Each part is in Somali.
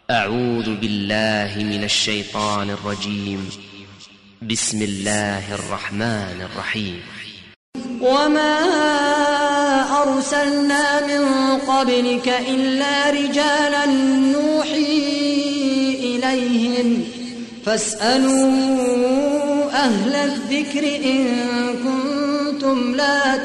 أعوذ بالله من الشيطان الرجيم بسم الله الرحمن الرحيم وما أرسلنا من قبلك إلا رجالا نوحي إليهم فاسألوا أهل الذكر إن كنتم لا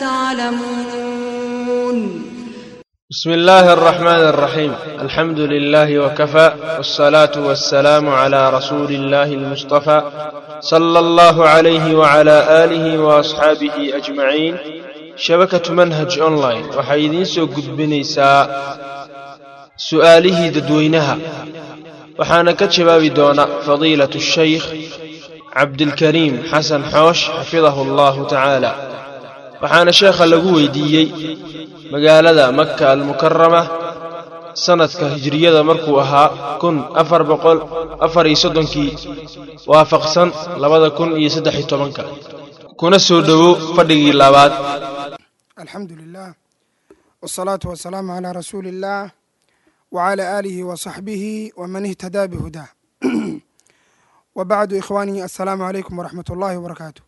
تعلمون بسم الله الرحمن الرحيم الحمد لله وكفى والصلاة والسلام على رسول الله المصطفى صلى الله عليه وعلى آله وأصحابه أجمعين شبكة منهج أونلاين waxay idiin soo gudbinaysaa su'aalihii dadweynaha waxaana ka jawaabi doona fadiilaة الشhaykh cabdilkariim xasan xoosh xafidahu allahu tacaala waxaana sheekha lagu weydiiyey magaalada maka almukarama sanadka hijriyada markuu ahaa kun afar boqol afar iyo soddonkii waafaqsan labada kun iyo saddex iyo tobanka kuna soo dhowow fadhigii labaad alxamdu lilah wالsalaatu wasalaamu calaa rasuuli اllah wcalى aalihi wasaxbihi wman ihtadaa bihudaa wabacdu ikhwaanii assalaamu calaykum waraxmat ullahi wabarakaatu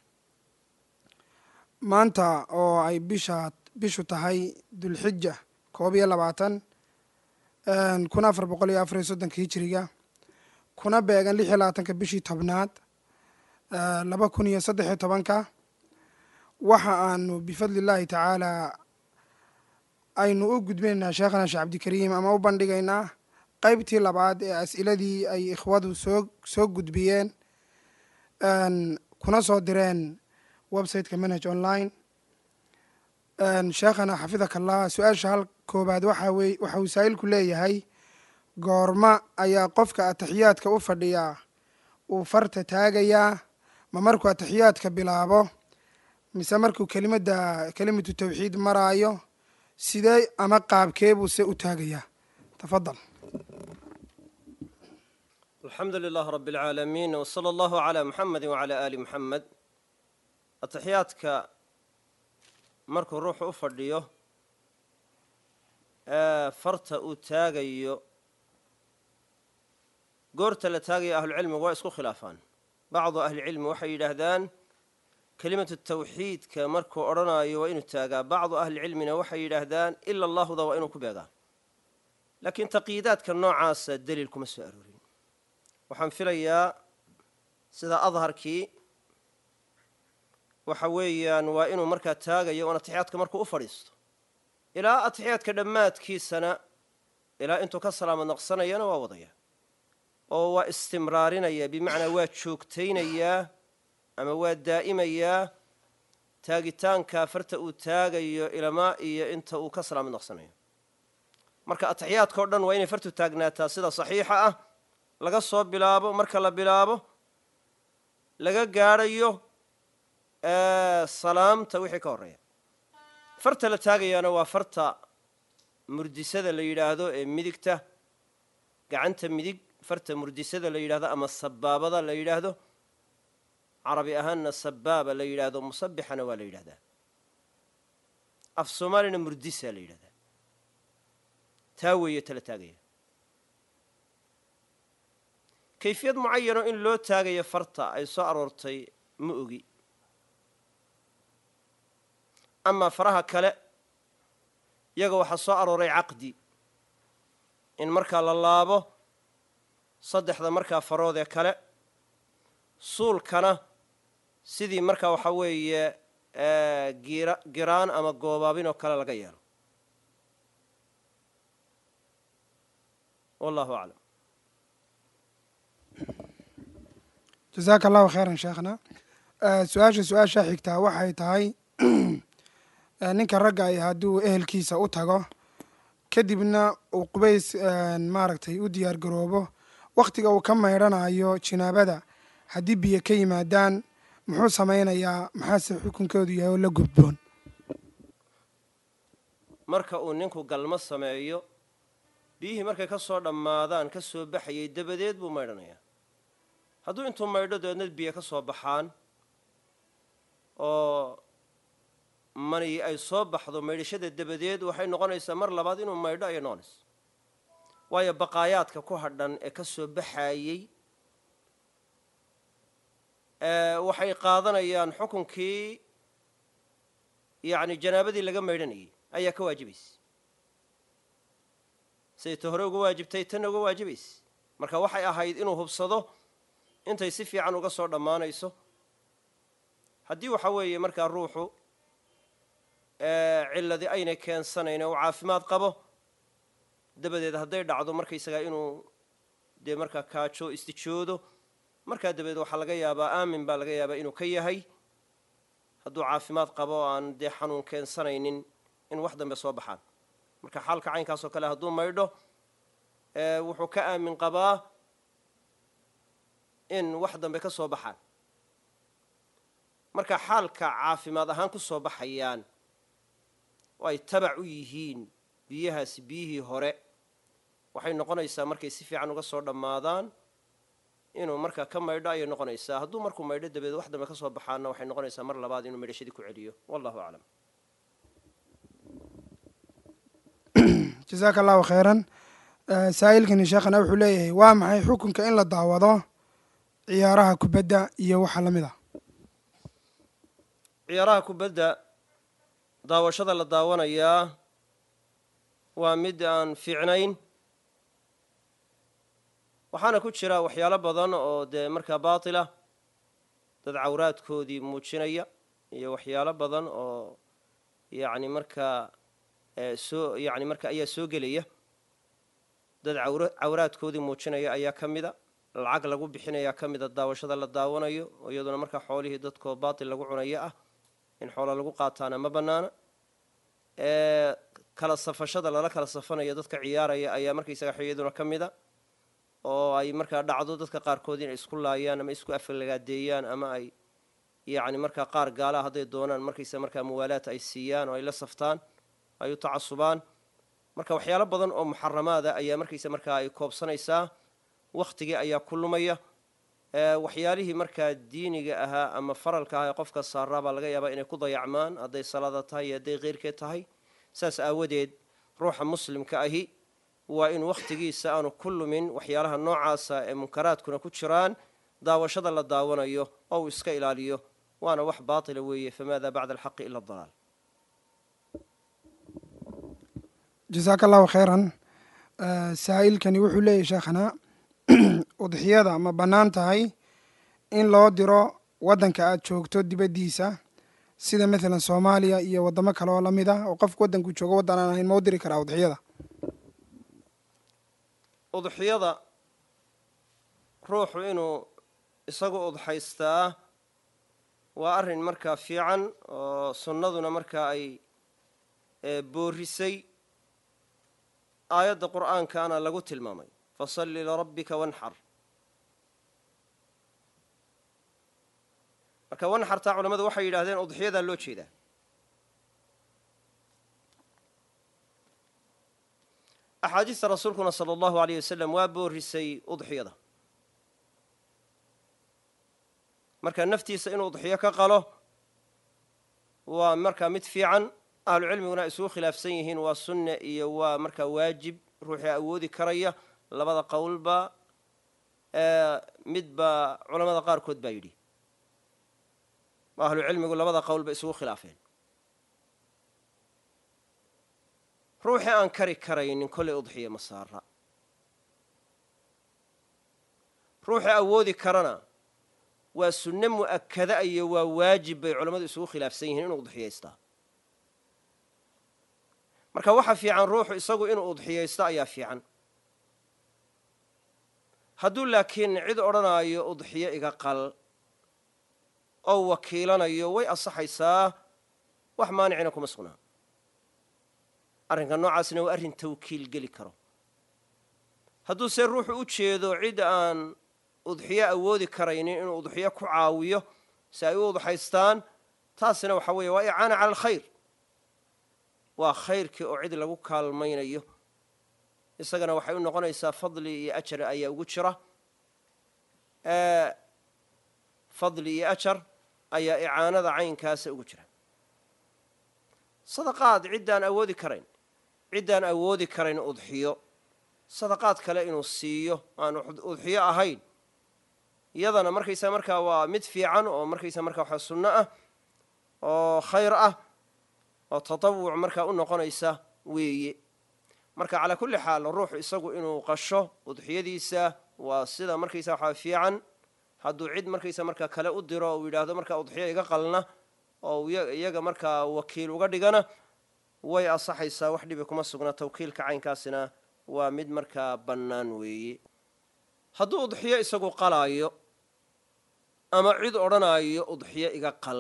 maanta oo ay bisha bishu tahay dulxija koob iyo labaatan kun afar boqol iyo afar iyo soddonka hijiriga kuna beegan lix iyo labaatanka bishii tobnaad laba kun iyo saddex iyo tobanka waxa aanu bifadli illaahi tacaala aynu u gudbinaynaa sheekhana sheekh cabdikariim ama u bandhigaynaa qeybtii labaad ee as'iladii ay ikhwadu soo soo gudbiyeen kuna soo direen websiteka manhage online sheekhana xafidaka allah su-aasha hal koobaad waxa weye waxa uu saa'ilku leeyahay goorma ayaa qofka ataxiyaadka u fadhiyaa uu farta taagayaa ma markuu ataxiyaadka bilaabo mise markuu kelimadda kelimatu tawxiid maraayo sidee ama qaabkee buu se u taagayaa tafadal alxamdu lilah rab اlcaalamiin wslى allahu عlى muxamedi wعalى ali muxamed ataxiyaadka markuu ruuxu u fadhiyo ee farta uu taagayo goorta la taagayo ahlucilmigu waa isku khilaafaan bacdu ahlicilmi waxay yidhaahdaan kelimatu tawxiidka markuu odhanaayo waa inuu taagaa bacdu ahlicilmina waxay yidhaahdaan ila allahuda waa inuu ku beegaa laakiin taqiidaadka noocaasa deliil kuma soo aroorin waxaan filayaa sida adharkii waxa weeyaan waa inuu markaa taagayo oon atixiyaadka markuu u fadhiisto ilaa atixiyaadka dhammaadkiisana ilaa intuu ka salaamad naqsanayana waa wadaya oo waa istimraarinaya bimacnaa waa joogtaynayaa ama waa daa'imayaa taagitaanka farta uu taagayo ilamaa iyo inta uu ka salaamad naqsanayo marka atixiyaadka o dhan waa inay fartu taagnaataa sida saxiixa ah laga soo bilaabo marka la bilaabo laga gaadhayo salaamta wixii ka horreeya farta la taagayaana waa farta murdisada la yidhaahdo ee midigta gacanta midig farta murdisada la yidhahdo ama sabaabada la yidhaahdo carabi ahaanna sabaaba la yidhaahdo musabixana waa la yidhahdaa af soomaalina murdisa la yidhahdaa taa weeye tala taagaya kayfiyad mucayano in loo taagayo farta ay soo aroortay ma ogi amaa faraha kale iyaga waxaa soo arooray caqdi in markaa la laabo saddexda markaa farood ee kale suulkana sidii markaa waxaa weeye giraan ama goobaabin oo kale laga yeelo wallahu aclam jasaaka allahu khayran sheekhna su-aasha su-aasha xigtaa waxay tahay ninka ragga ay hadduu ehelkiisa u tago kadibna uu qubays maaragtay u diyaar garoobo wakhtiga uu ka maydhanayo jinaabada haddii biyo ka yimaadaan muxuu samaynayaa maxaase xukunkoodu yahay oo la gudboon marka uu ninku galmo sameeyo biyihii markay ka soo dhammaadaan ka soo baxayay dabadeed buu maydhanayaa hadduu intuu maydho dabeedna biyo ka soo baxaan oo mani ay soo baxdo maydhashada dabadeed waxay noqonaysaa mar labaad inuu maydho ayay noqonaysa waayo baqaayaadka ku hadhan ee ka soo baxaayey waxay qaadanayaan xukunkii yacni janaabadii laga maydhanayay ayaa ka waajibaysa siday ta hore uga waajibtay tanna uga waajibaysa marka waxay ahayd inuu hubsado intay si fiican uga soo dhammaanayso haddii waxa weeye markaa ruuxu cilladii aynay keensanayn uu caafimaad qabo dabadeed hadday dhacdo markaysagaa inuu dee markaa kaajo istijoodo markaa dabadeed waxaa laga yaabaa aamin baa laga yaabaa inuu ka yahay hadduu caafimaad qabo o aan dee xanuun keensanaynin in wax dambe soo baxaan marka xaalka caynkaas oo kale hadduu maydho wuxuu ka aamin qabaa in wax dambe ka soo baxaan marka xaalka caafimaad ahaan ku soo baxayaan oo ay tabac u yihiin biyahaasi biyihii hore waxay noqonaysaa markay si fiican uga soo dhammaadaan inuu markaa ka maydho ayay noqonaysaa hadduu markuu maydho dabadeed wax dambe ka soo baxaanna waxay noqonaysaa mar labaad inuu maydhashadii ku celiyo wallahu aclam jasaaka allahu khayran saa'ilkani sheekhana wuxuu leeyahay waa maxay xukunka in la daawado ciyaaraha kubadda iyo waxa la mid ah ciyaaraha kubadda daawashada la daawanayaa waa mid aan fiicnayn waxaana ku jira waxyaalo badan oo dee markaa baatilah dad cawraadkoodii muujinaya iyo waxyaalo badan oo yacni markaa soo yacni marka ayaa soo gelaya dad awra cawraadkoodii muujinaya ayaa ka mida lacag lagu bixinayaa ka mida daawashada la daawanayo oo iyaduna markaa xoolihii dadkoo baatil lagu cunayo ah in xoola lagu qaataana ma bannaana kala safashada lala kala safanayo dadka ciyaaraya ayaa markaysaga iyaduna ka mida oo ay markaa dhacdo dadka qaarkood inay isku laayaan ama isku afalagaadeeyaan ama ay yacni markaa qaar gaalaha hadday doonaan markaysa markaa muwaalaat ay siiyaan oo ay la saftaan ay u tacasubaan marka waxyaalo badan oo muxaramaada ayaa markaysa markaa ay koobsanaysaa wakhtigii ayaa ku lumaya waxyaalihii markaa diiniga ahaa ama faralka aha ee qofka saaraa baa laga yaabaa inay ku dayacmaan hadday salaada tahay iyo hadday keyrkeed tahay saas aawadeed ruuxa muslimka ahi waa in wakhtigiisa aanu ku lumin waxyaalaha noocaasa ee munkaraadkuna ku jiraan daawashada la daawanayo oo uu iska ilaaliyo waana wax baatila weeye famaada bacda alxaqi ila adalaal jasaaka allahu khayran saa'ilkani wuxuu leeyahy sheekhana udxiyada ma bannaan tahay in loo diro waddanka aad joogto dibaddiisa sida maalan soomaaliya iyo waddamo kale oo la mid ah oo qofku waddanku joogo waddan aan ahayn ma u diri karaa udxiyada udxiyada ruuxu inuu isagu udxaystaa waa arrin markaa fiican oo sunnaduna markaa ay boorisay aayadda qur'aankaana lagu tilmaamay fasalli lirabbika wanxar marka wanxartaa culamadu waxay yidhahdeen udxiyadaa loo jeedaa axaadiista rasuulkuna sala allahu aleyh wasalam waa boorisay udxiyada marka naftiisa inuu udxiyo ka qalo waa markaa mid fiican ahlucilmiguna isugu khilaafsan yihiin waa sunne iyo waa markaa waajib ruuxii awoodi karaya labada qowlba midba culamada qaarkood baa yidhi ahlucilmigu labada qowl bay isugu khilaafeen ruuxii aan kari karaynin kollay udxiya ma saara ruuxii awoodi karana waa sunne mu'akada iyo waa waajib bay culammadu isugu khilaafsan yihiin inuu udxiyaystaa marka waxa fiican ruuxu isagu inuu udxiyaysto ayaa fiican hadduu laakiin cid odhanaayo udxiyo iga qal oo wakiilanayo way asaxaysaa wax maanicina kuma sugnaa arrinka noocaasna waa arrin tawkiil geli karo hadduu se ruuxu u jeedo cid aan udxiyo awoodi karaynin inuu udxiyo ku caawiyo si ay u udxaystaan taasina waxa weeye waa icaana cala alkhayr waa khayrkii oo cid lagu kaalmaynayo isagana waxay u noqonaysaa fadli iyo ajar ayaa ugu jira fadli iyo ajar ayaa icaanada caynkaasa ugu jira sadaqaad ciddaan awoodi karayn ciddaan awoodi karayn udxiyo sadaqaad kale inuu siiyo aan udxiyo ahayn iyadana markaysaa markaa waa mid fiican oo markaysaa markaa waxaa sunno ah oo khayr ah oo tatawuc markaa u noqonaysa weeye marka calaa kulli xaal ruuxu isagu inuu qasho udxiyadiisa waa sida markaysaa waxaa fiican hadduu cid markaysa markaa kale u diro uu yidhaahdo markaa udxiyo iga qalna oo iyaga markaa wakiil uga dhigana way asaxaysaa wax dhibi kuma sugna tawkiilka caynkaasina waa mid markaa bannaan weeye hadduu udxiyo isagu qalaayo ama cid odhanaayo udxiyo iga qal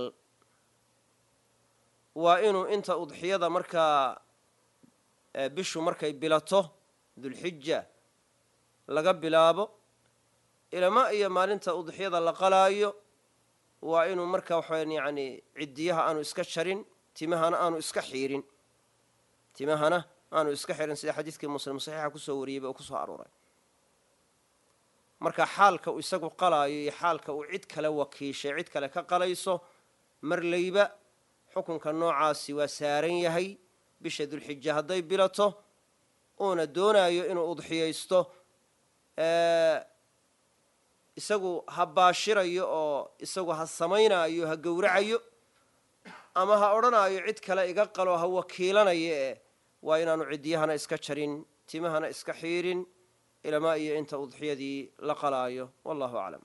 waa inuu inta udxiyada markaa bishu markay bilato dulxija laga bilaabo ilama iyo maalinta udxiyada la qalaayo waa inuu markaa waxaweyan yacni ciddiyaha aanu iska jarin timahana aanu iska xiirin timahana aanu iska xirin sida xadiidkii muslim saxiixa kusoo wariyeyba oo kusoo arooray marka xaalka uu isagu qalaayo iyo xaalka uu cid kale wakiishay cid kale ka qalayso marlayba xukunka noocaasi waa saaran yahay bisha dulxija hadday bilato uuna doonaayo inuu udxiyaysto isagu ha baashirayo oo isagu ha samaynaayo ha gowracayo ama ha odhanaayo cid kale iga qalo ha wakiilanayo eh waa inaanu ciddiyahana iska jarin timahana iska xiirin ilamaa iyo inta udxiyadii la qalaayo wallahu aclam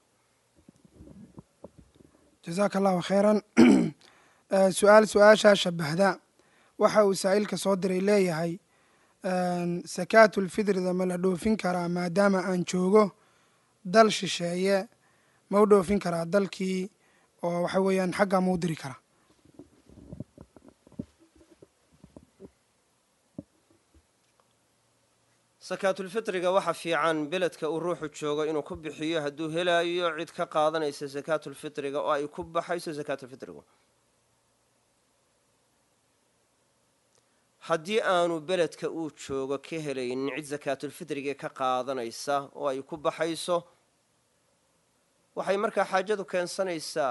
jasaaka allahu khayran su-aal su-aashaa shabahda waxa uu saa'ilka soo diray leeyahay sakaatulfitrida ma la dhoofin karaa maadaama aan joogo dal shisheeye ma u dhoofin karaa dalkii oo waxa weeyaan xaggaa ma u diri karaa sakaatulfitriga waxa fiican beledka uu ruuxu joogo inuu ku bixiyo hadduu helaayo cid ka qaadanaysa sakaatulfitriga oo ay ku baxayso sakaatulfitrigu haddii aanu beledka uu joogo ka helaynin cid sakaatulfitriga ka qaadanaysa oo ay ku baxayso waxay markaa xaajadu keensanaysaa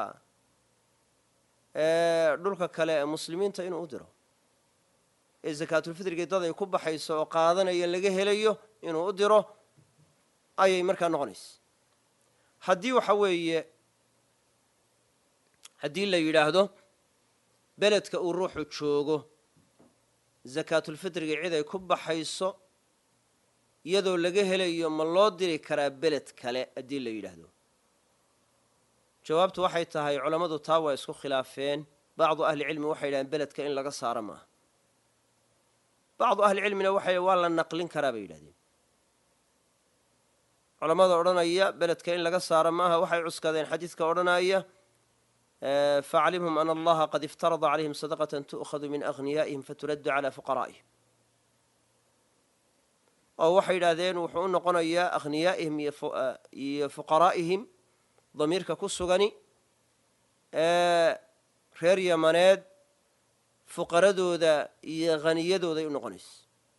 dhulka kale ee muslimiinta inuu u diro ee sakaatulfitriga dad ay ku baxayso oo qaadanaya laga helayo inuu u diro ayay markaa noqonaysa haddii waxa weeye haddii la yidhaahdo beledka uu ruuxu joogo sakaatulfitriga cid ay ku baxayso iyadoo laga helayo ma loo diri karaa beled kale haddii la yidhaahdo jawaabtu waxay tahay culammadu taa waa isku khilaafeen bacdu ahlicilmi waxay yidhahdeen beledka in laga saaro maaha bacdu ahlicilmina waxay waa la naqlin karaa bay yidhahdeen culammada odhanaya beledka in laga saaro maaha waxay cuskadeen xadiidka odhanaya faaclimhum ana allaha qad iftarada calayhim sadaqatan tu'khadu min aghniyaa'ihim faturaddu calaa fuqaraa'ihim oo waxay yidhaahdeen wuxuu u noqonayaa akhniyaa'ihim iyo fuqaraa'ihim damiirka ku sugani reer yamaneed fuqaradooda iyo haniyadooday u noqonayso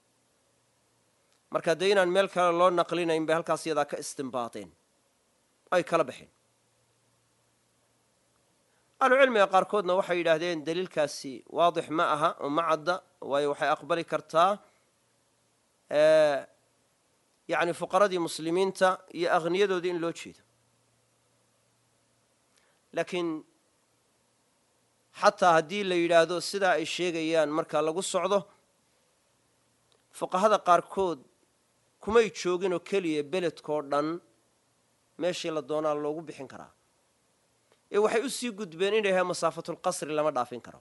marka dee inaan meel kale loo naqlinayn bay halkaas iyadaa ka istinbaateen ay kala baxeen ahlucilmiga qaarkoodna waxay yidhaahdeen daliilkaasi waadix ma aha oo ma cadda waayo waxay aqbali kartaa yacni fuqaradii muslimiinta iyo akhniyadoodii in loo jeedo laakiin xataa haddii la yidhaahdo sidaa ay sheegayaan marka lagu socdo fuqahada qaarkood kumay jooginoo keliya beledkoo dhan meeshii la doonaa loogu bixin karaa ee waxay u sii gudbeen inay yahay masaafatulqasri lama dhaafin karo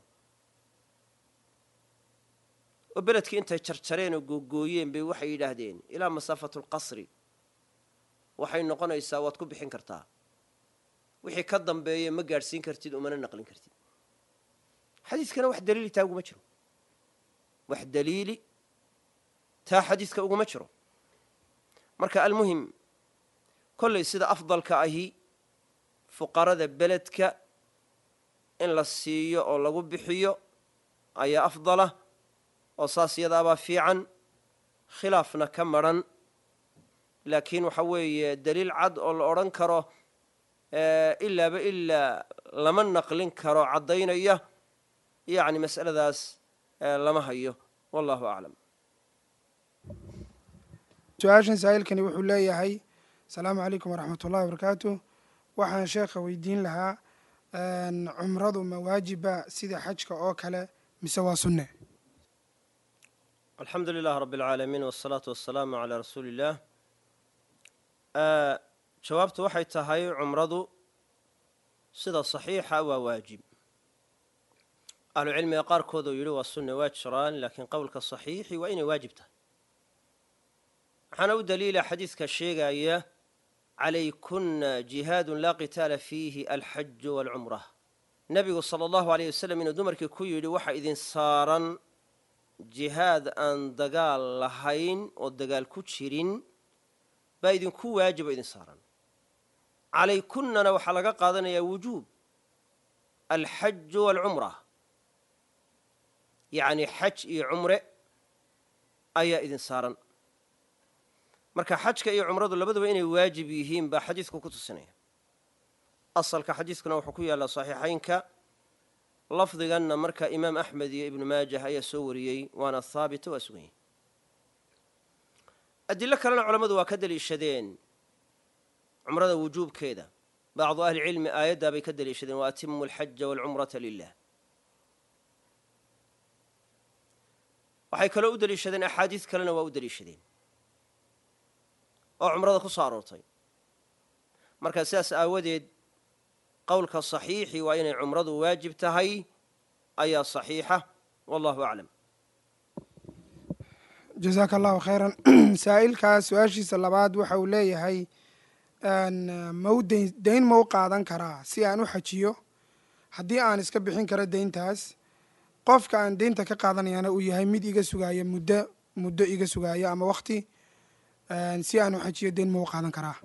oo beledkii intay jarjareen oo googooyeen bay waxay yidhaahdeen ilaa masaafatulqasri waxay noqonaysaa waad ku bixin kartaa wixii ka dambeeya ma gaadhsiin kartid umana naqlin kartid xadiidkana wax daliili taa uguma jiro wax daliili taa xadiidka uguma jiro marka almuhim kollay sida afdalka ahi fuqarada beledka in la siiyo oo lagu bixiyo ayaa afdalah oo saas yadaabaa fiican khilaafna ka madrhan laakiin waxa weeye daliil cad oo la odhan karo ilaaba ilaa lama naqlin karo caddaynaya yacni mas'aladaas lama hayo wallahu aclam su-aashan saa'ilkani wuxuu leeyahay asalaamu calaykum waraxmat ullahi wabarakaatu waxaan sheekha weydiin lahaa cumradu ma waajiba sida xajka oo kale mise waa sunne alxamdu lilah rab اlcaalamiin wالsalaatu wasalaamu calaa rasuuli اllah jawaabtu waxay tahay cumradu sida saxiixa waa waajib ahlucilmiga qaarkood oo yidhi waa sunne waa jiraan laakiin qowlka saxiixi waa inay waajib tahay waxaana u daliila xadiidka sheegaya calaykunna jihaadun laa qitaala fiihi alxaju waalcumra nebigu sala allahu aleyh wasalam inuu dumarkii ku yidhi waxa idin saaran jihaad aan dagaal lahayn oo dagaal ku jirin baa idinku waajibo idin saaran calaykunnana waxaa laga qaadanayaa wujuub alxaju waalcumra yacni xaj iyo cumre ayaa idin saaran marka xajka iyo cumradu labaduba inay waajib yihiin baa xadiidku ku tusinaya asalka xadiidkuna wuxuu ku yaallaa saxiixaynka lafdiganna marka imaam axmed iyo ibnu maajah ayaa soo wariyey waana haabita waa sugan yahy adilo kalena culammadu waa ka deliishadeen cumrada wujuubkeeda bacdu ahlicilmi aayaddaa bay ka deliishadeen wa atimu alxaja waalcumrata lilah waxay kaloo u deliishadeen axaadiis kalena waa u deliishadeen oo cumrada ku soo aroortay marka sidaas aawadeed qowlka saxiixi waa inay cumradu waajib tahay ayaa saxiixa wallahu aclam jasaaka allahu khayran saa'ilkaas su-aashiisa labaad waxa uu leeyahay mau dayn dayn ma u qaadan karaa si aan u xajiyo haddii aan iska bixin karo deyntaas qofka aan deynta ka qaadanayana uu yahay mid iga sugaaya muddo muddo iga sugaaya ama wakti si aan u xajiyo deyn ma u qaadan karaa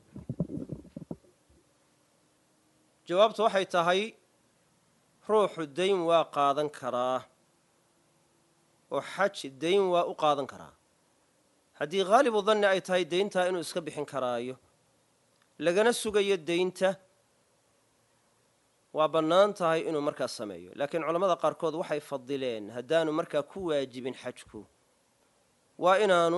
jawaabtu waxay tahay ruuxu dayn waa qaadan karaa oo xaj dayn waa u qaadan karaa haddii haalibu danni ay tahay deyntaa inuu iska bixin karaayo lagana sugayo deynta waa bannaan tahay inuu markaa sameeyo laakiin culammada qaarkood waxay fadileen haddaanu markaa ku waajibin xajku waa inaanu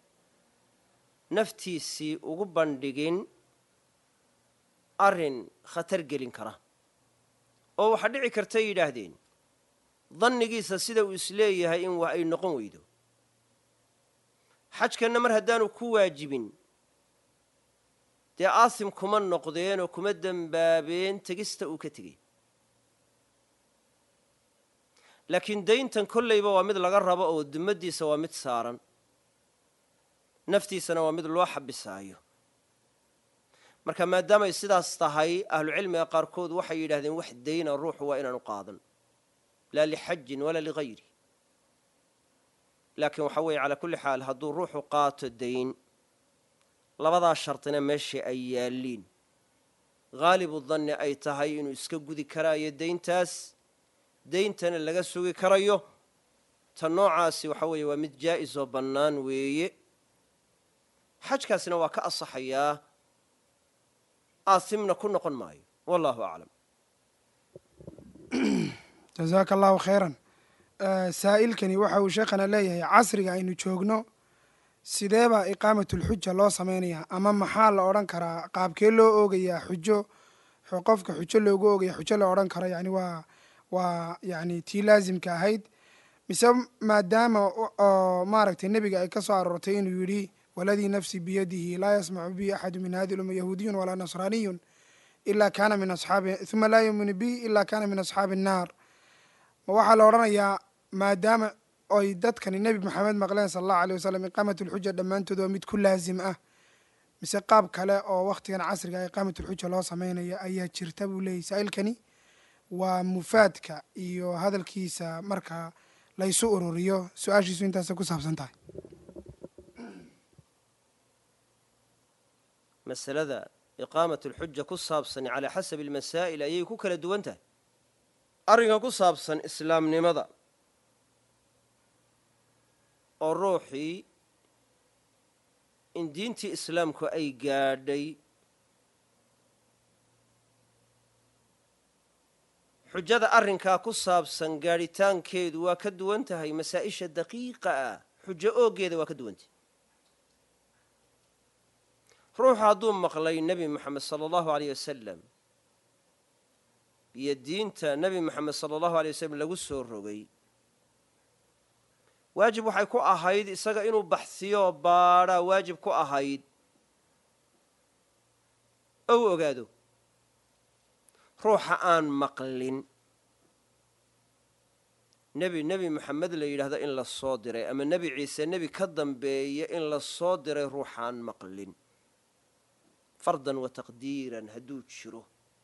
naftiisii ugu bandhigin arrin khatar gelin kara oo waxaa dhici kartay yidhaahdeen dannigiisa sida uu isleeyahay in wax ay noqon weydo xajkanna mar haddaanu ku waajibin dee aasim kuma noqdeen oo kuma dembaabeen tegista uu ka tegey laakiin dayntan kollayba waa mid laga rabo oo dummaddiisa waa mid saaran naftiisana waa mid loo xabisaayo marka maadaamay sidaas tahay ahlucilmiga qaarkood waxay yidhahdeen wax dayna ruuxu waa inaanu qaadan laa lixajin walaa ligayri laakiin waxa weeye calaa kulli xaal hadduu ruuxu qaato dayn labadaa shartina meeshai ay yaalliin haalibu danni ay tahay inuu iska gudi karaayo deyntaas deyntana laga sugi karayo ta noocaasi waxa weeye waa mid jaa'is oo bannaan weeye xajkaasina waa ka asaxayaa aasimna ku noqon maayo wallahu aclam jasaaka allahu khayran saa'ilkani waxa uu sheekhana leeyahay casriga aynu joogno sidee baa iqaamatulxuja loo samaynayaa ama maxaa la odhan karaa qaabkee loo oogayaa xujo qofka xujo loogu oogaya xujo la odhan karo yani waa waa yani tii laasimka ahayd mise maadaama oo maaragtay nebiga ay ka soo aroortay inuu yidhi waladii nafsi biyadihi laa yasmacu bi axadu min hadi lumma yahuudiyun walaa nasraaniyun ila kana min asxaabi uma laa yuuminu bi ila kana min asxaabi annaar ma waxaa la odhanayaa maadaama oy dadkani nebi maxamed maqleen sala allahu aleyh wasalam iqaamatulxuja dhammaantood waa mid ku laasim ah mise qaab kale oo wakhtigan casriga iqaamatulxuja loo sameynaya ayaa jirta buu leeyahy saa'ilkani waa mufaadka iyo hadalkiisa marka laysu ururiyo su-aashiisu intaasay ku saabsan tahay masalada iqaamat alxuja ku saabsan calaa xasabi almasaa'il ayay ku kala duwan tahay arrinka ku saabsan islaamnimada oo ruuxii in diintii islaamku ay gaadhay xujada arrinkaa ku saabsan gaadhitaankeedu waa ka duwan tahay masaa'isha daqiiqa ah xujo ooggeeda waa ka duwantahy ruuxu hadduu maqlay nebi moxamed sala allahu aleyh wasalam iyo diinta nebi moxamed sala allahu aley wasalam lagu soo rogay waajib waxay ku ahayd isaga inuu baxsiyo baadhaa waajib ku ahayd ou ogaado ruuxa aan maqlin nebi nebi moxamed la yidhahdo in la soo diray ama nebi ciise nebi ka dambeeya in la soo diray ruuxaan maqlin fardan wa taqdiiran hadduu jiro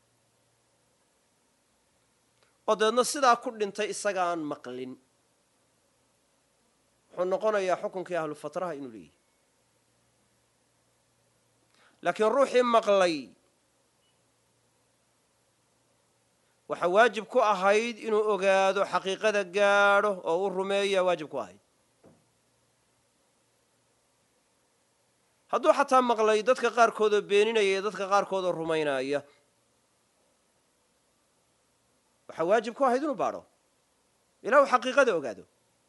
oo dabeedna sidaa ku dhintay isagaan maqlin wuxuu noqonayaa xukunkii ahlu fatraha inuu leeyahy laakiin ruuxii maqlay waxaa waajib ku ahayd inuu ogaado xaqiiqada gaadho oo u rumeeyaa waajib ku ahayd hadduu xataa maqlay dadka qaarkoodoo beeninaya iyo dadka qaarkoodoo rumaynaya waxaa waajib ku ahayd inuu baadho ilaa uu xaqiiqada ogaado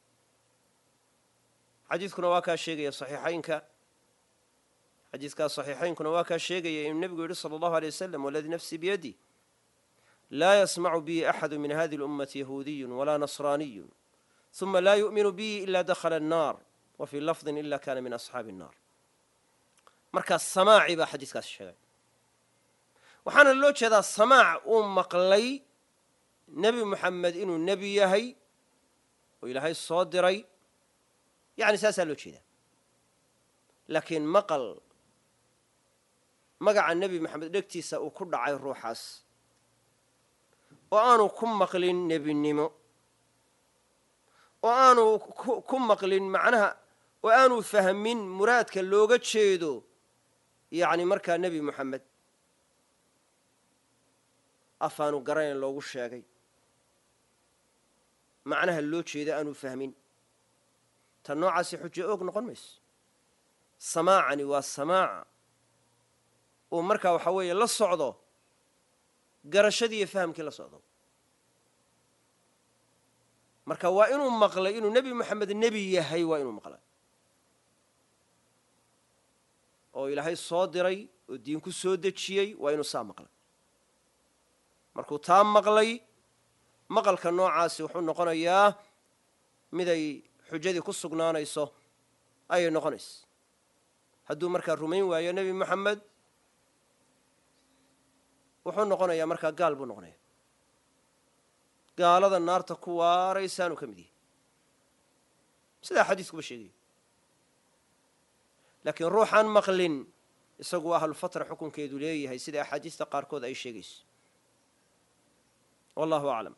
xadiidkuna waa kaa sheegaya saxiixaynka xadiidkaas saxiixaynkuna waa kaa sheegaya inuu nebigu yidhi sala allahu aley wasalam waladii nafsii biyadi laa yasmacu bii axadu min hadihi اlummati yahuudiyu walaa nasraaniyu ثuma laa yu'minu bii ila dakhala الnaar wa fii lafdin ila kana min asxaabi الnaar markaa samaaci baa xadiiskaas sheegay waxaana loo jeedaa samaac uu maqlay nebi moxamed inuu nebi yahay oo ilaahay soo diray yani saasaa loo jeedaa laakiin maqal magaca nebi moxamed dhegtiisa uu ku dhacay ruuxaas oo aanu ku maqlin nebinimo oo aanu ku maqlin macnaha oo aanu fahmin muraadka looga jeedo yacni markaa nebi moxamed afaanu garanayn loogu sheegay macnaha loo jeeda aanu fahmin tan noocaasi xujo oog noqon mayso samaacani waa samaaca uu markaa waxaa weeye la socdo garashadii iyo fahamkii la socdo marka waa inuu maqlay inuu nebi moxamed nebi yahay waa inuu maqlay oo ilaahay soo diray oo diin ku soo dejiyey waa inuu saa maqlay markuu taa maqlay maqalka noocaasi wuxuu noqonayaa miday xujadii ku sugnaanayso ayay noqonaysa hadduu markaa rumayn waayo nebi moxamed wuxuu noqonayaa markaa gaal buu noqonaya gaalada naarta ku waaraysaanuu ka mid yahay sidaa xadiiskuba sheegaya laakiin ruuxaan maqlin isagu ahlufatra xukunkeedu leeyahay sida axaadiista qaarkood ay sheegayso wallahu aclam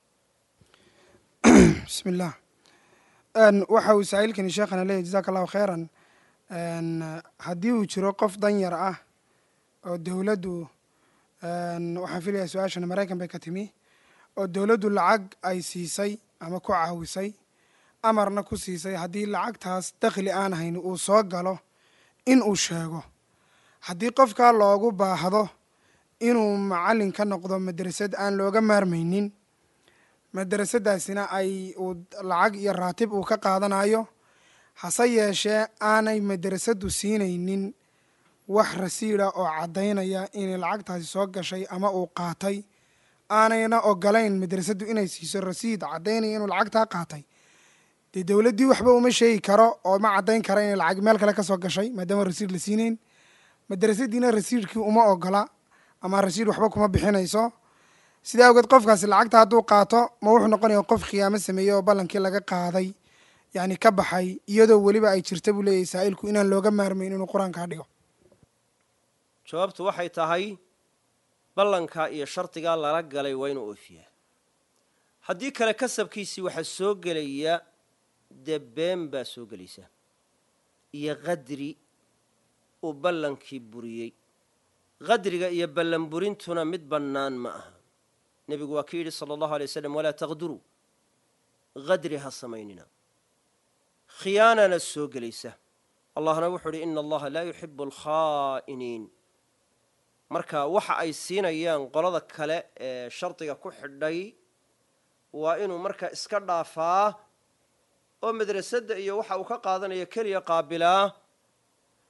bismi illah waxa uu saa'ilkani sheekhana leeyahy jazaaka allahu khayran haddii uu jiro qof danyar ah oo dowladdu waxaan filayaa su-aashana maraykan bay ka timi oo dowladdu lacag ay siisay ama ku caawisay amarna ku siisay haddii lacagtaas dakhli aan hayn uu soo galo in uu sheego haddii qofkaa loogu baahdo inuu macallin ka noqdo madrasad aan looga maarmaynin madrasaddaasina ay uu lacag iyo raatib uu ka qaadanayo hase yeeshee aanay madrasaddu siinaynin wax rasiida oo caddaynaya inay lacagtaasi soo gashay ama uu qaatay aanayna ogolayn madrasaddu inay siiso rasiid caddaynaya inuu lacagtaa qaatay dee dowladdii waxba uma sheegi karo oo ma caddayn kara inay lacag meel kale ka soo gashay maadaama rasiid la siinayn madrasaddiina rasiidkii uma ogola ama rasiid waxba kuma bixinayso sidaa awgeed qofkaasi lacagta hadduu qaato ma wuxuu noqonaya qof khiyaamo sameeyey oo ballankii laga qaaday yacni ka baxay iyadoo weliba ay jirta buu leeyahay saa'ilku inaan looga maarmayn inuu qur-aankaa dhigo jawaabtu waxay tahay ballankaa iyo shardigaa lala galay waa inuu oofiyaa haddii kale kasabkiisii waxaa soo gelaya dee been baa soo gelaysa iyo qadri uu ballankii buriyey qadriga iyo ballan burintuna mid bannaan ma aha nebigu waa ka yidhi sala allahu alay wasalam walaa taqduruu qadri ha samaynina khiyaanana soo gelaysa allahna wuxuu idhi ina allaha laa yuxibu alkhaa'iniin marka waxa ay siinayaan qolada kale ee shardiga ku xidhay waa inuu markaa iska dhaafaa oo madrasadda iyo waxa uu ka qaadanayo keliya qaabilaa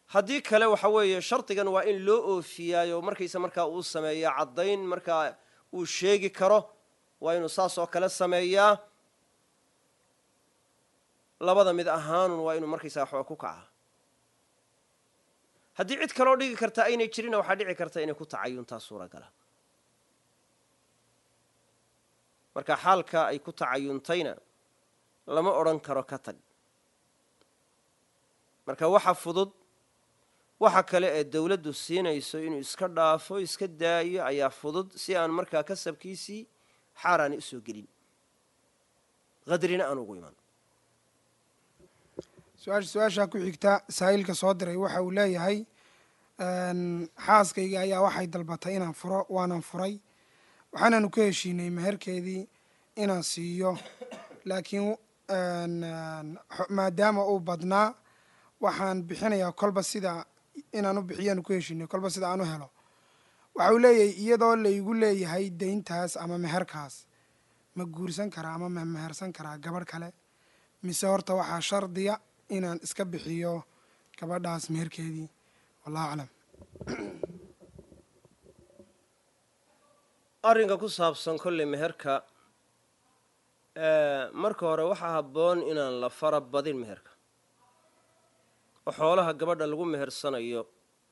haddii kale waxa weeye shardigan waa in loo oofiyaayo markaysa markaa uu sameeyaa caddayn markaa uu sheegi karo waa inuu saas oo kale sameeyaa labada mid ahaanun waa inuu markaysaa waxba ku kaca haddii cid kaloo dhigi karta aynay jirinna waxaa dhici karta inay ku tacayuntaa suuragala marka xaalka ay ku tacayuntayna lama odhan karo ka tag marka waxa fudud waxa kale ee dawladdu siinayso inuu iska dhaafo iska daayo ayaa fudud si aan markaa kasabkiisii xaaraani u soo gelin qadrina aan ugu iman su-aasha su-aashaa ku xigta saa'ilka soo diray waxa uu leeyahay xaaskayga ayaa waxay dalbatay inaan furo waanan furay waxaanaanu ka heshiinay meherkeedii inaan siiyo laakiin maadaama uu badnaa waxaan bixinayaa kolba sida inaan u bixiyaanu ku heshiinay kolba sida aan u helo waxa uu leeyahay iyadoo laygu leeyahay deyntaas ama meherkaas ma guursan karaa ama ma mehersan karaa gabadh kale mise horta waxaa shardiya inaan iska bixiyo gabadhaas meherkeedii wallahu aclam arrinka ku saabsan kolley meherka marka hore waxaa habboon inaan la fara badin meherka oo xoolaha gabadha lagu mehersanayo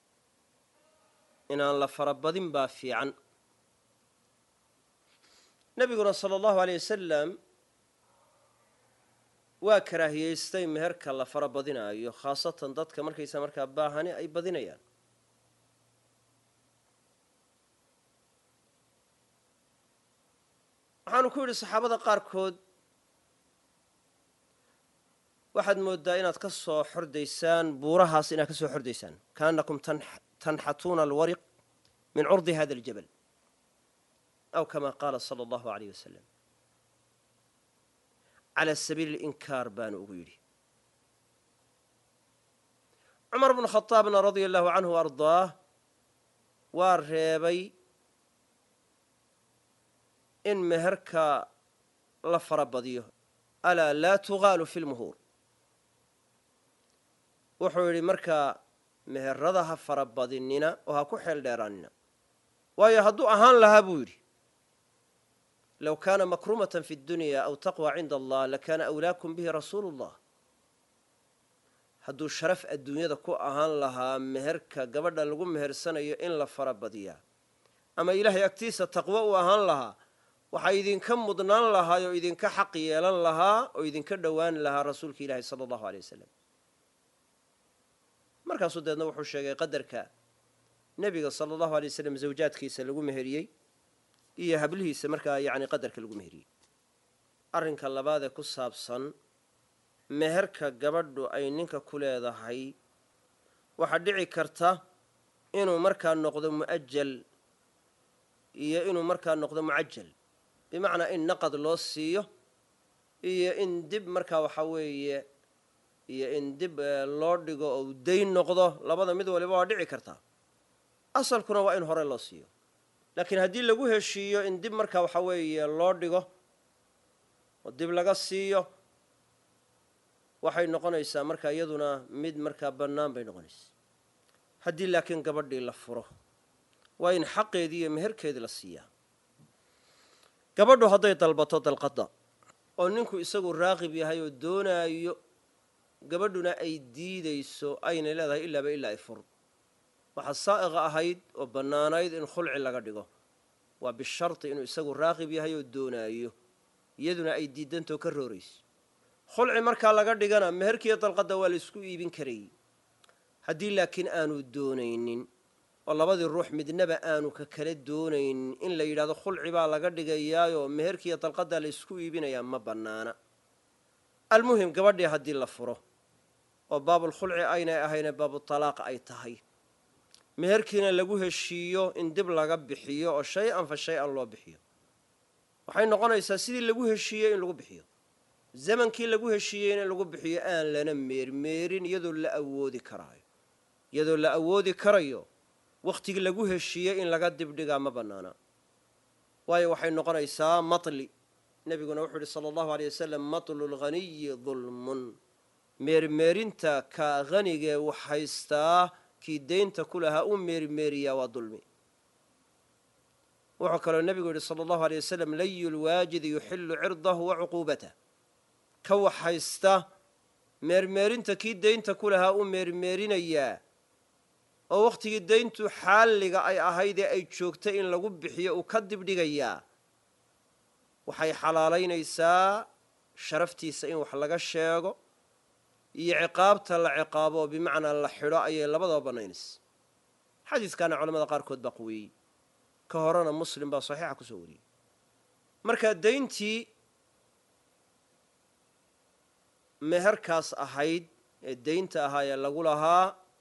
inaan la fara badin baa fiican nebiguna sala allahu aleyh wasalam waa karaahiyeystay meherka la fara badinaayo khaasatan dadka markaysa markaa baahani ay badinayaan waxaanu ku yidhi saxaabada qaarkood waxaad mooddaa inaad ka soo xordaysaan buurahaas inaad ka soo xordaysaan kaanakum tanxatuuna alwariq min curdi hada aljabal aw kama qaala sala allahu aleyh wasalam cala sabiili alinkaar baanu ugu yidhi cumar bnu khadaabna radia allahu canhu wa ardaah waa reebay in meherka la fara badiyo alaa laa tugaalu fi lmuhuur wuxuu yidhi markaa meherada ha fara badinina oo ha ku xeel dheeraanina waayo hadduu ahaan lahaa buu yidhi low kaana makrumatan fi اdunya aw taqwa cinda allah lakana awlaakum bihi rasuulu اllah hadduu sharaf adduunyada ku ahaan lahaa meherka gabadha lagu mehersanayo in la fara badiyaa ama ilaahay agtiisa taqwo uu ahaan lahaa waxaa idinka mudnaan lahaa oo idinka xaq yeelan lahaa oo idinka dhowaan lahaa rasuulka ilaahi sala allahu aleyh wasalam markaasuu deedna wuxuu sheegay qadarka nebiga sala allahu aley wasalam zawjaadkiisa lagu meheriyey iyo hablihiisa markaa yacni qadarka lagu meheriyey arrinka labaadee ku saabsan meherka gabadhu ay ninka ku leedahay waxaa dhici karta inuu markaa noqdo mu'ajal iyo inuu markaa noqdo mucajal bimacnaa in naqad loo siiyo iyo in dib markaa waxaa weeye iyo in dib loo dhigo oo dayn noqdo labada mid waliba waa dhici kartaa asalkuna waa in hore loo siiyo laakiin haddii lagu heshiiyo in dib markaa waxaa weeye loo dhigo oo dib laga siiyo waxay noqonaysaa markaa iyaduna mid markaa bannaan bay noqonaysaa haddii laakiin gabadhii la furo waa in xaqeedii iyo meherkeedii la siiyaa gabadhu hadday dalbato dalqadda oo ninku isagu raaqib yahay oo doonaayo gabadhuna ay diidayso aynay leedahay ilaaba ilaa ay fur waxaa saa'iqa ahayd oo bannaanayd in khulci laga dhigo waa bisharti inuu isagu raaqib yahay oo doonaayo iyaduna ay diidantoo ka roorayso khulci markaa laga dhigana meherkiiyo dalqadda waa la isku iibin karayy haddii laakiin aanu doonaynin oo labadii ruux midnaba aanu ka kala doonaynin in la yidhahdo khulci baa laga dhigayaayoo meherkiiyo dalqaddaa la isku iibinayaa ma bannaana almuhim gabadhii haddii la furo oo baabulkhulci aynay ahayne baabutalaaq ay tahay meherkiina lagu heshiiyo in dib laga bixiyo oo shay-an fa shay-an loo bixiyo waxay noqonaysaa sidii lagu heshiiyey in lagu bixiyo zamankii lagu heshiiyeyna in lagu bixiyo aan lana meermeerin iyadoo la awoodi karaayo iyadoo la awoodi karayo wakhtigii lagu heshiiyey in laga dibdhigaa ma bannaana waayo waxay noqonaysaa matli nebiguna wuxuu yihi sala allahu aleyh wasalam matlu lghaniyi dulmun meermeerinta ka hanigee wax haystaa kii deynta ku lahaa u meermeeriyaa waa dulmi wuxuu kaloo nebigu yidhi sala allahu aleyh wasalam layu lwaajidi yuxilu cirdahu wa cuquubatah ka wax haysta meermeerinta kii deynta ku lahaa u meermeerinayaa oo wakhtigii deyntu xaalliga ay ahaydee ay joogtay in lagu bixiyo uu ka dibdhigayaa waxay xalaalaynaysaa sharaftiisa in wax laga sheego iyo ciqaabta la ciqaabo oo bimacnaa la xidho ayay labadaba bannaynaysa xadiiskaana culamada qaarkood baa quweeyey ka horena muslim baa saxiixa ku soo wariyey marka deyntii meherkaas ahayd ee deynta ahaa ee lagu lahaa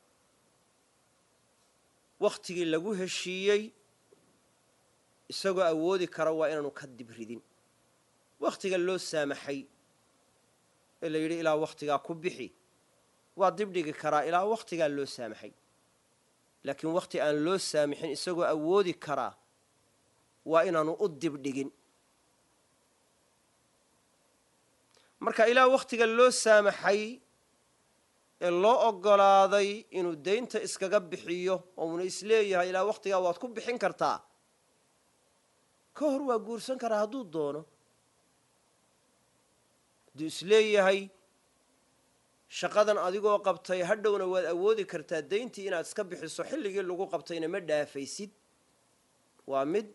wakhtigii lagu heshiiyey isagoo awoodi kara waa inaanu ka dibridin wakhtiga loo saamaxay ee la yidhi ilaa wakhtigaa ku bixi waa dibdhigi karaa ilaa wakhtigaa loo saamaxay laakiin wakhti aan loo saamixin isagoo awoodi karaa waa inaanu u dibdhigin marka ilaa wakhtiga loo saamaxay ee loo oggolaaday inuu deynta iskaga bixiyo oo uuna isleeyahay ilaa wakhtigaa waad ku bixin kartaa ka hor waa guursan karaa hadduu doono hadduu isleeyahay shaqadan adigoo qabtay hadhowna waad awoodi kartaa deyntii inaad iska bixiso xilligii lagu qabtayna ma dhaafaysid waa mid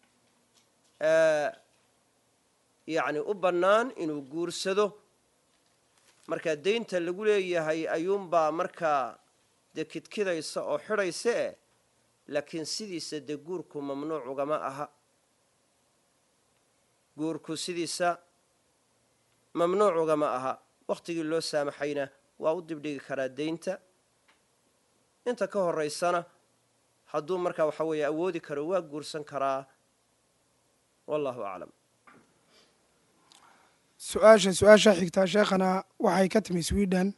yacni u bannaan inuu guursado markaa deynta lagu leeyahay ayuunbaa markaa dee kidkidaysa oo xidhaysa eh laakiin sidiisa dee guurku mamnuuc ugama aha guurku sidiisa mamnuuc ugama aha wakhtigii loo saamaxayna waa u dibdhigi karaa deynta inta ka horaysana hadduu markaa waxa weeye awoodi karo waa guursan karaa wallahu aclam su-aasha su-aasha xigtaa sheekhana waxay ka timi sweden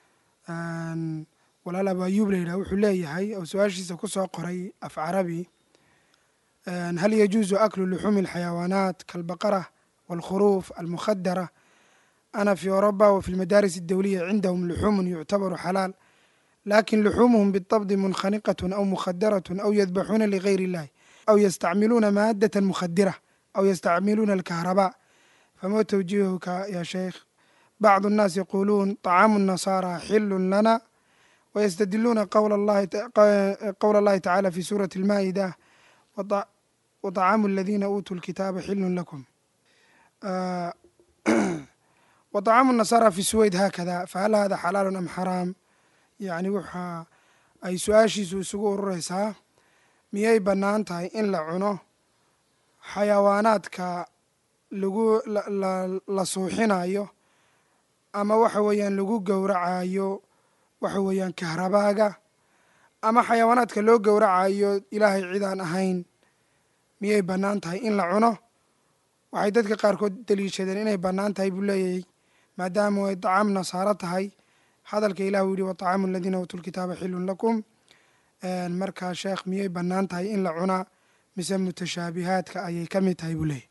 walaal abayuub la yidhaha wuxuu leeyahay oo su-aashiisa ku soo qoray af carabi hal yajuusu aklu luxuumi alxayawaanaat kaalbaqara waalkhuruuf almukhadara ana fi أوروبا وفي المدارس الدولية عندهم لحوم يعتبر حلال لكن لحومهم بالطبع منخنقة أو مخدرة أو يذبحون لغير الله أو يستعملون مادة مخدرة أو يستعملون الكهرباء فما توجيهك يا شيخ بعض الناس يقولون طعام النصارى حل لنا ويستدلون قول الله قول الله تعالى في سورة المائدة وطعام الذين أوتوا الكتاب حل لكم آه وطعام النصارى في السويد هكذا فهل هذا حلال أم حرام يعني waxa ay su-aashiisu isugu urureysaa miyay bannaan tahay in la cuno xayawaanaadka lagu la suuxinayo ama waxa weeyaan lagu gowracayo waxa weeyaan kahrabaaga ama xayawaanaadka loo gowracayo ilaahay cid aan ahayn miyay bannaan tahay in la cuno waxay dadka qaarkood daliishadeen inay bannaan tahay buu leeyahay maadaama ay dacaam nasaaro tahay hadalka ilah uu yihi watacaamu aladiina uutuu lkitaaba xilun lakum markaa sheekh miyay bannaan tahay in la cunaa mise mutashaabihaadka ayay ka mid tahay buu leeyahy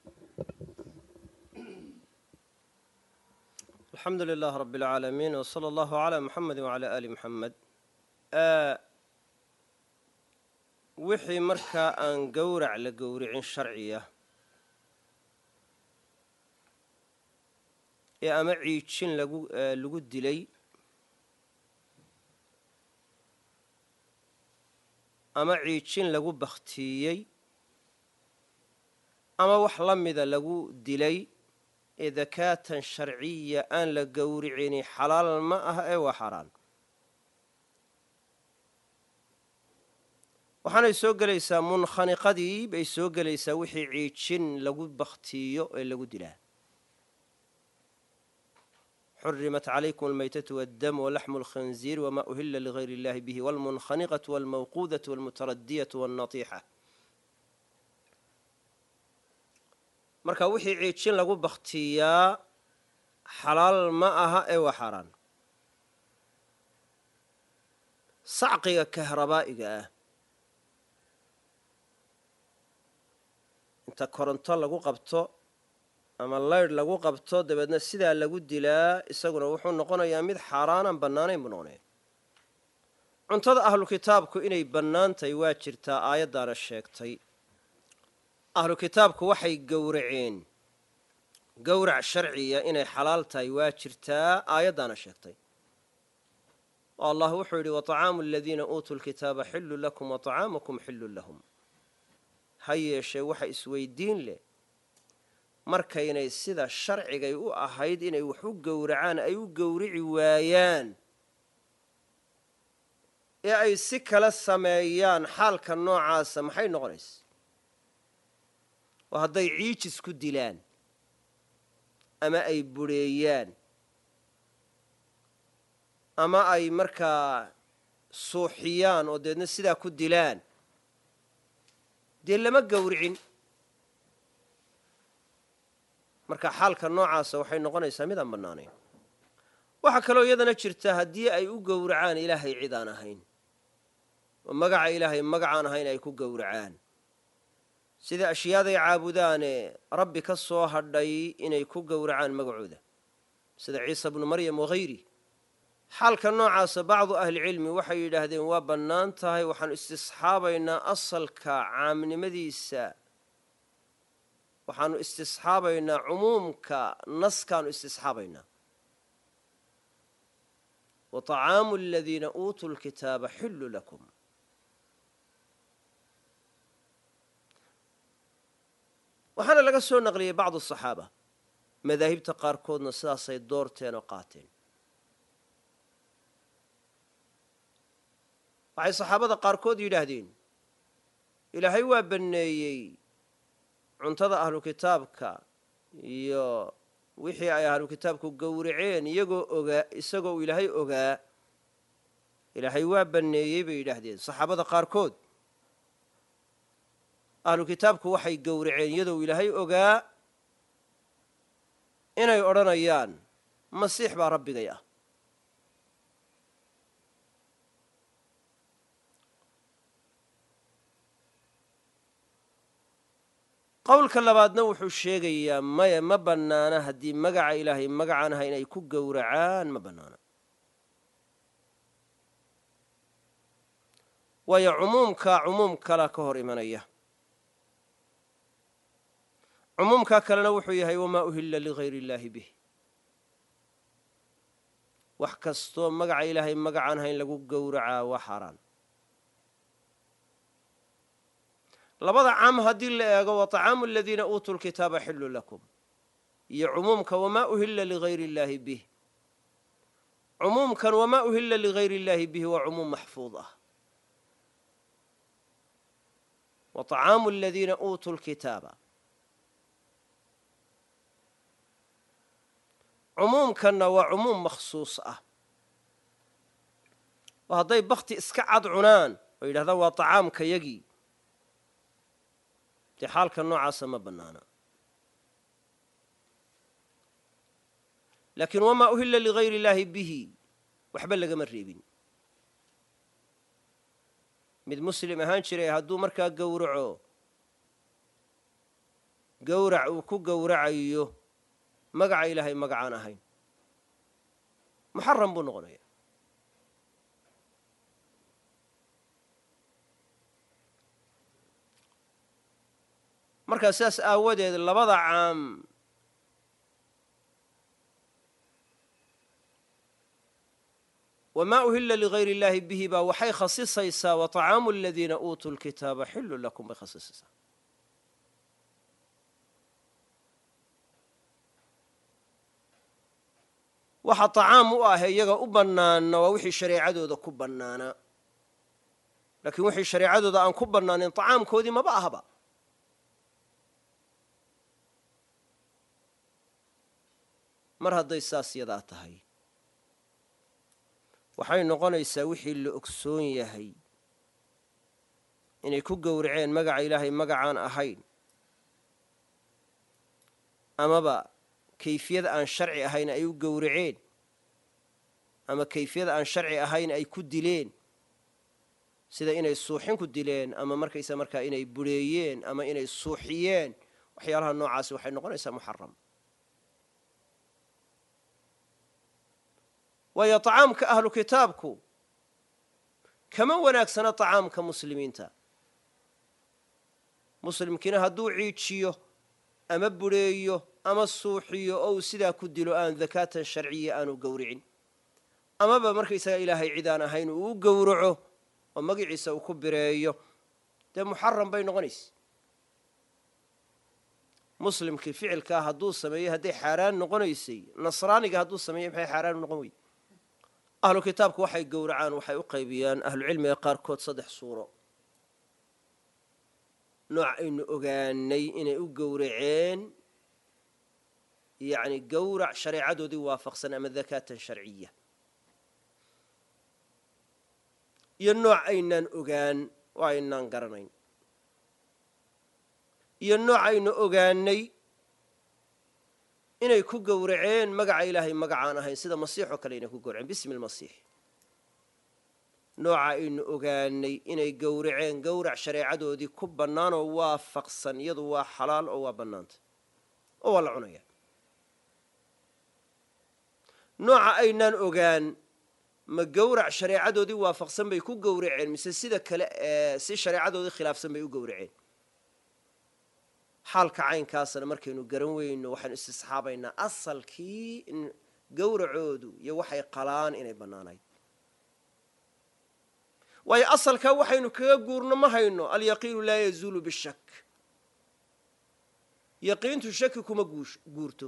alxamdu lilah rab اlcaalamiin wslى allahu عlى muxamedi wعalى ali muxamed wixii markaa aan gowrac la gowricin sharciya ee ama ciijin lagu lagu dilay ama ciijin lagu bakhtiiyey ama wax la mida lagu dilay ee dakaatan sharciya aan la gowricini xalaal ma ah ee waa xaaraan waxaanay soo gelaysaa munkhaniqadii bay soo gelaysaa wixii ciijin lagu bakhtiiyo ee lagu dilaa xurimat calaykum almaytatu waddam walaxmu alkhanziir wama uhila ligayr illahi bihi walmunkhaniqatu walmawquudatu walmutaradiyatu walnatiixa marka wixii ciijin lagu bakhtiiyaa xalaal ma aha ee waa xaaraan sacqiga kahrabaa'iga ah inta koronto lagu qabto ama laydh lagu qabto dabeedna sidaa lagu dilaa isaguna wuxuu noqonayaa mid xaaraanaan bannaanayn buu noqonaya cuntada ahlu kitaabku inay bannaan tahay waa jirtaa aayaddaana sheegtay ahlu kitaabku waxay gowraceen gowrac sharciya inay xalaal tahay waa jirtaa aayaddaana sheegtay oo allah wuxuu yidhi waطacaamu aladiina uutuu lkitaaba xillu lakum waطacaamukum xillu lahum ha yeeshee waxa isweydiin leh markaynay sida sharcigay u ahayd inay wax u gowracaan ay u gowrici waayaan ee ay si kala sameeyaan xaalka noocaasa maxay noqonaysa oo hadday ciijis ku dilaan ama ay budheeyaan ama ay markaa suuxiyaan oo deedna sidaa ku dilaan dee lama gowricin marka xaalka noocaasa waxay noqonaysaa midaan bannaanayn waxaa kaloo iyadana jirta haddii ay u gowracaan ilaahay cid aan ahayn oo magaca ilaahay magacaan ahayn ay ku gowracaan sida ashyaaday caabudaane rabbi ka soo hadhay inay ku gowracaan magacooda sida ciisa bnu maryam waghayri xaalka noocaasa bacdu ahlicilmi waxay yidhaahdeen waa bannaan tahay waxaanu istisxaabaynaa asalka caamnimadiisa waxaanu istisxaabaynaa cumuumka naskaanu istisxaabaynaa wa طacaamu aladiina uutuu lkitaaba xillu lakum waxaana laga soo naqliyey bacdu asaxaaba madaahibta qaarkoodna sidaasay doorteen oo qaateen waxay saxaabada qaarkood yidhaahdeen ilaahay waa banneeyey cuntada ahlu kitaabka iyo wixii ay ahlu kitaabku gowraceen iyagoo ogaa isagoo uu ilaahay ogaa ilaahay waa banneeyey bay yidhaahdeen saxaabada qaarkood ahlu kitaabku waxay gowraceen iyadoo uu ilaahay ogaa inay odhanayaan masiix baa rabbigay ah qowlka labaadna wuxuu sheegayaa maya ma bannaana haddii magaca ilaahay magacaan ahayn ay ku gowracaan ma bannaana waayo cumuumkaa cumuum kala ka hor imanaya cumuumkaa kalena wuxuu yahay wamaa uhilla ligayr illaahi bih wax kastoo magaca ilaahay magacaan ahayn lagu gowracaa waa xaaraan labada caam haddii la eego wa طacaamu aladiina uutuu lkitaaba xillu lakum iyo cumuumka wamaa uhilla ligayr illaahi bih cumuumkan wamaa uhilla ligayr illaahi bihi waa cumuum maxfuud ah wa طacaamu aladiina uutuu lkitaaba cumuumkanna waa cumuum makhsuus ah oo hadday bakti iska cad cunaan oo yidhahdaan waa طacaamka yagii dee xaalka noocaasa ma bannaana laakiin wamaa uhilla ligayr illaahi bihi waxba lagama reebin mid muslim ahaan jiray hadduu markaa gowraco gowrac uu ku gowracayo magaca ilaahay magacaan ahayn muxaram buu noqonaya markaa sidaas aawadeed labada caam wamaa uhilla ligayr illaahi bihi baa waxay khasisaysaa wa طacaamu aladiina uutuu lkitaaba xillu lakum bay khasisaysaa waxa طacaam u ah iyaga u bannaana waa wixii shareecadooda ku bannaanaa laakiin wixii shareecadooda aan ku bannaanin طacaamkoodii maba ahba mar hadday saas yadaa tahay waxay noqonaysaa wixii la ogsoon yahay inay ku gowraceen magaca ilaahay magacaan ahayn amaba kayfiyad aan sharci ahayn ay u gowraceen ama kayfiyad aan sharci ahayn ay ku dileen sida inay suuxin ku dileen ama markaysa markaa inay bureeyeen ama inay suuxiyeen waxyaalaha noocaasi waxay noqonaysaa muxaram waayo tacaamka ahlu kitaabku kama wanaagsana tacaamka muslimiinta muslimkiina hadduu ciijiyo ama budheeyo ama suuxiyo oo uu sidaa ku dilo aan dakaatan sharciya aanu gowricin amaba markaysaga ilaahay cid aan ahayn uu u gowraco oo magiciisa uu ku bireeyo dee muxaram bay noqonaysa muslimkii ficilkaa hadduu sameeyey hadday xaaraan noqonaysay nasraaniga hadduu sameeyey maxay xaaraan u noqon weyey ahlu kitaabku waxay gowracaan waxay u qaybiyaan ahlucilmiga qaarkood saddex suuro nooc aynu ogaanay inay u gowraceen yacni gowrac shareecadoodii waafaqsan ama dakaatan sharciya iyo nooc aynaan ogaan oo aynaan garanayn iyo nooc aynu ogaanay inay ku gowraceen magaca ilaahay magacaan ahayn sida masiix oo kale inay ku gowraceen bismi lmasiix nooca aynu ogaanay inay gowraceen gowrac shareecadoodii ku bannaan oo waafaqsan iyadu waa xalaal oo waa bannaanta oo waa la cunaya nooca aynaan ogaan ma gowrac shareecadoodii waafaqsan bay ku gowraceen mise sida kale ee si shareecadoodii khilaafsan bay u gowraceen xaalka caynkaasna markaynu garan weyno waxaynu istisxaabaynaa asalkii in gowracoodu iyo waxay qalaan inay bannaanayd waayo asalkaa waxaynu kaga guurno ma hayno alyaqiinu laa yazuulu bishak yaqiintu shaki kuma guurto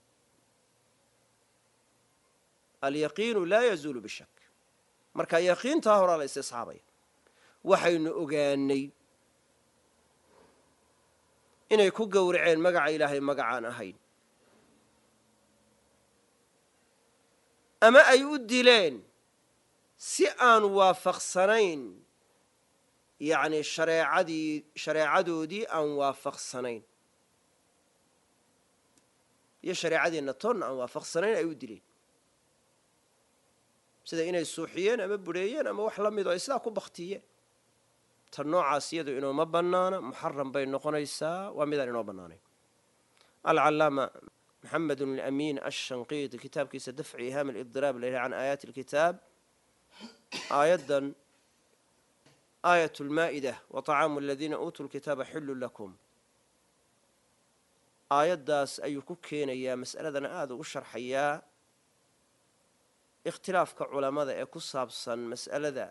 alyaqiinu laa yazuulu bishak marka yaqiintaa horaa la istisxaabaya waxaynu ogaanay inay ku gowraceen magaca ilaahay magacaan ahayn ama ay u dileen si aan waafaqsanayn yacni shareecadii shareecadoodii aan waafaqsanayn iyo shareecadeenna toonna aan waafaqsanayn ay u dileen sida inay suuxiyeen ama budheeyeen ama wax la mido ay sidaa ku baktiyeen tan noocaas iyadu inooma bannaana muxaram bay noqonaysaa waa midaan inoo bannaanayn alcalaama maxamed alamiin ashanqiiti kitaabkiisa dafci ihaam alidiraab la yidhaha can aayaati alkitaab aayaddan aayat lmaa'ida wa طacaamu aladiina uutuu lkitaaba xillu lakum aayaddaas ayuu ku keenayaa mas'aladana aada ugu sharxayaa ikhtilaafka culammada ee ku saabsan mas'alada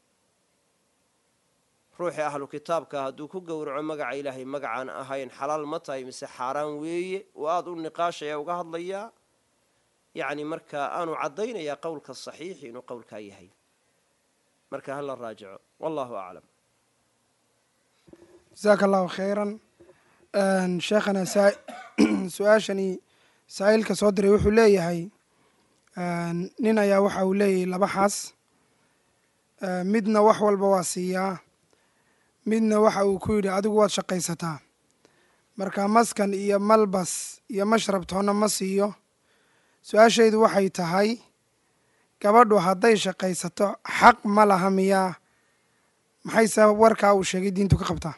ruuxii ahlu kitaabka hadduu ku gowraco magaca ilaahay magacaan ahayn xalaal ma tahay mise xaaraan weeye oo aada u niqaashaya uga hadlayaa yacni markaa aanu caddaynayaa qowlka saxiixi inuu qowlkaa yahay marka hala raajico wallahu aclam jasaaka allahu khayran sheekhana su-aashani saa'ilka soo diray wuxuu leeyahay nin ayaa waxa uu leeyahay laba xaas midna wax walba waa siiyaa midna waxa uu ku yidhi adigu waad shaqaysataa marka maskan iyo malbas iyo mashrab toonna ma siiyo su-aashaydu waxay tahay gabadhu hadday shaqaysato xaq ma laha miyaa maxayse warkaa uu sheegay diintu ka qabtaa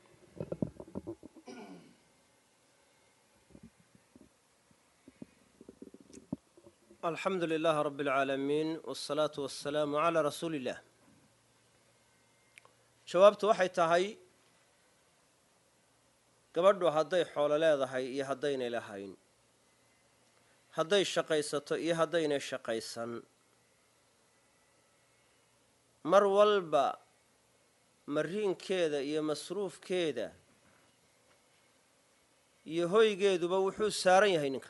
alxamdu lilaah rab اlcaalamiin wاsalaatu wasalaamu calaa rasuuli illah jawaabtu waxay tahay gabadhu hadday xoolo leedahay iyo haddaynay lahayn hadday shaqaysato iyo haddaynay shaqaysan mar walba mariinkeeda iyo masruufkeeda iyo hoygeeduba wuxuu saaran yahay ninka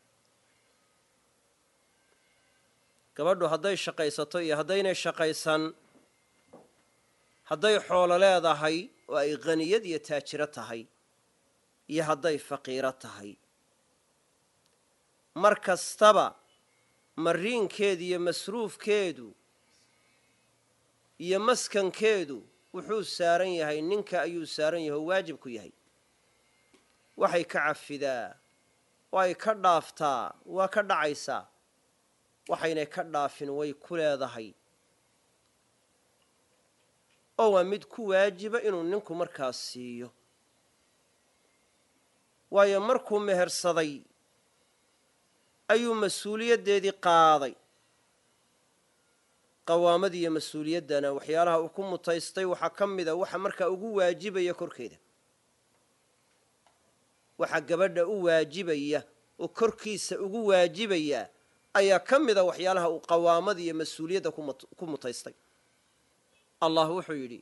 gabadhu hadday shaqaysato iyo haddaynay shaqaysan hadday xoolo leedahay oo ay qhaniyad iyo taajiro tahay iyo hadday faqiiro tahay mar kastaba mariinkeedu iyo masruufkeedu iyo maskankeedu wuxuu saaran yahay ninka ayuu saaran yahay oo waajib ku yahay waxay ka cafidaa way ka dhaaftaa waa ka dhacaysaa waxaynay ka dhaafin way ku leedahay oo waa mid ku waajiba inuu ninku markaas siiyo waayo markuu mehersaday ayuu mas-uuliyaddeedii qaaday qawaamada iyo mas-uuliyaddana waxyaalaha uu ku mutaystay waxaa ka mida waxa markaa ugu waajibaya korkeeda waxa gabadha u waajibaya oo korkiisa ugu waajibaya ayaa ka mida waxyaalaha uu qawaamada iyo mas-uuliyadda ku mutaystay allah wuxuu yidhi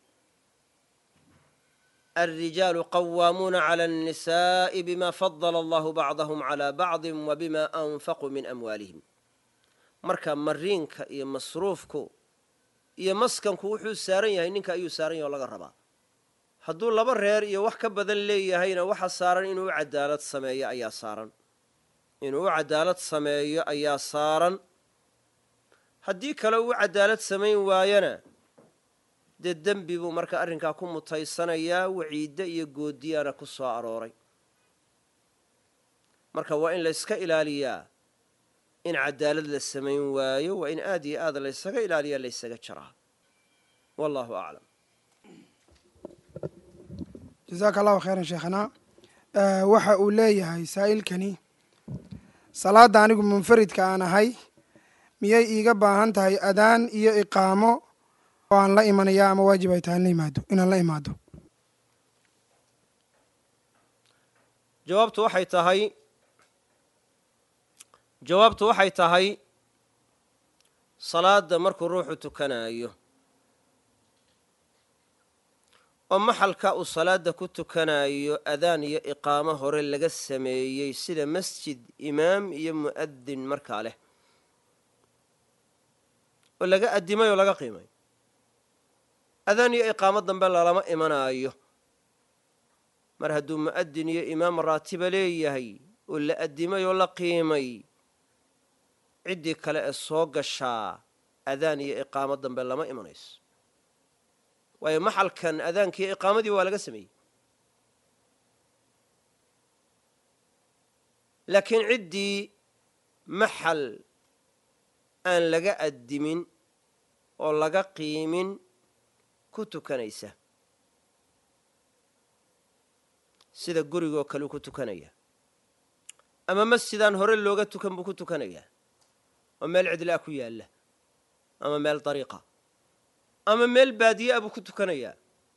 الرجال قوامون على النساء بما فضل الله بعضهم على بعض وبما أنفقوا من أموالهم marka mariinka iyo masruufku iyo maskanku wuxuu saaran yahay ninka ayuu saaran yahay oo laga rabaa hadduu laba reer iyo wax ka badan leeyahayna waxa saaran inuu u cadaalad sameeyo ayaa saaran inuu u cadaalad sameeyo ayaa saaran haddii kale uu cadaalad samayn waayana dee dembi buu marka arrinkaa ku mutaysanayaa waciiddo iyo goodiyaana ku soo arooray marka waa in layska ilaaliyaa in cadaalad la samayn waayo waa in aad iyo aad laysaga ilaaliyaa laysaga jaraa wallahu aclam jasaaka allahu khayran sheekhana waxa uu leeyahay saa'ilkani salaadda anigu munfaridka aan ahay miyay iiga baahan tahay adaan iyo iqaamo oo aan la imanayaa ama waajib ay tahay imaado inaan la imaado jawaabtu waxay tahay jawaabtu waxay tahay salaadda markuu ruuxu tukanaayo oo maxalka uu salaadda ku tukanayo adaan iyo iqaamo hore laga sameeyey sida masjid imaam iyo mu'adin markaa leh oo laga addimay oo laga qiimay adaan iyo iqaamo dambe lalama imanaayo mar hadduu mu'adin iyo imaam raatiba leeyahay oo la addimay oo la qiimay ciddii kale ee soo gashaa adaan iyo iqaamo dambe lama imanayso waayo maxalkan adaankii iqaamadii waa laga sameeyey laakiin ciddii maxal aan laga addimin oo laga qiimin ku tukanaysa sida gurigoo kale uu ku tukanaya ama masjidaan hore looga tukan buu ku tukanayaa oo meel cidlaa ku yaalla ama meel dariiqa ama meel baadiye a buu ku tukanayaa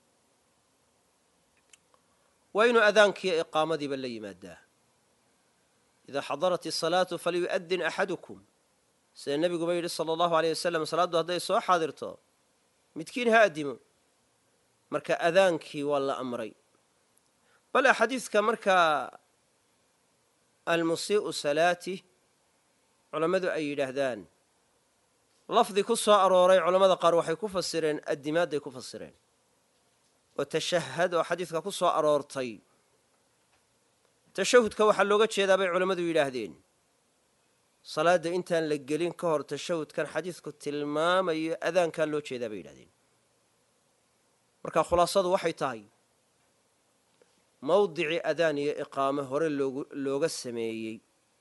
waa inuu adaankiiyo iqaamadiiba la yimaadaa idaa xadarat isalaatu falyu'adin axadukum sida nebiguba yidhi sala allahu aleyh wasalam salaaddu hadday soo xaadirto midkiin ha addimo marka adaankii waa la amray bal axaadiidka markaa almusii'u salaatih culammadu ay yidhaahdaan lafdi ku soo arooray culammada qaar waxay ku fasireen addimaadday ku fasireen oo tashahad oo xadiidka ku soo aroortay tashahudka waxaa looga jeedaa bay culammadu yidhaahdeen salaadda intaan la gelin ka hor tashahudkan xadiidku tilmaamayo adaankaa loo jeedaa bay yidhahdeen marka khulaasadu waxay tahay mawdicii adaan iyo iqaamo hore loogu looga sameeyey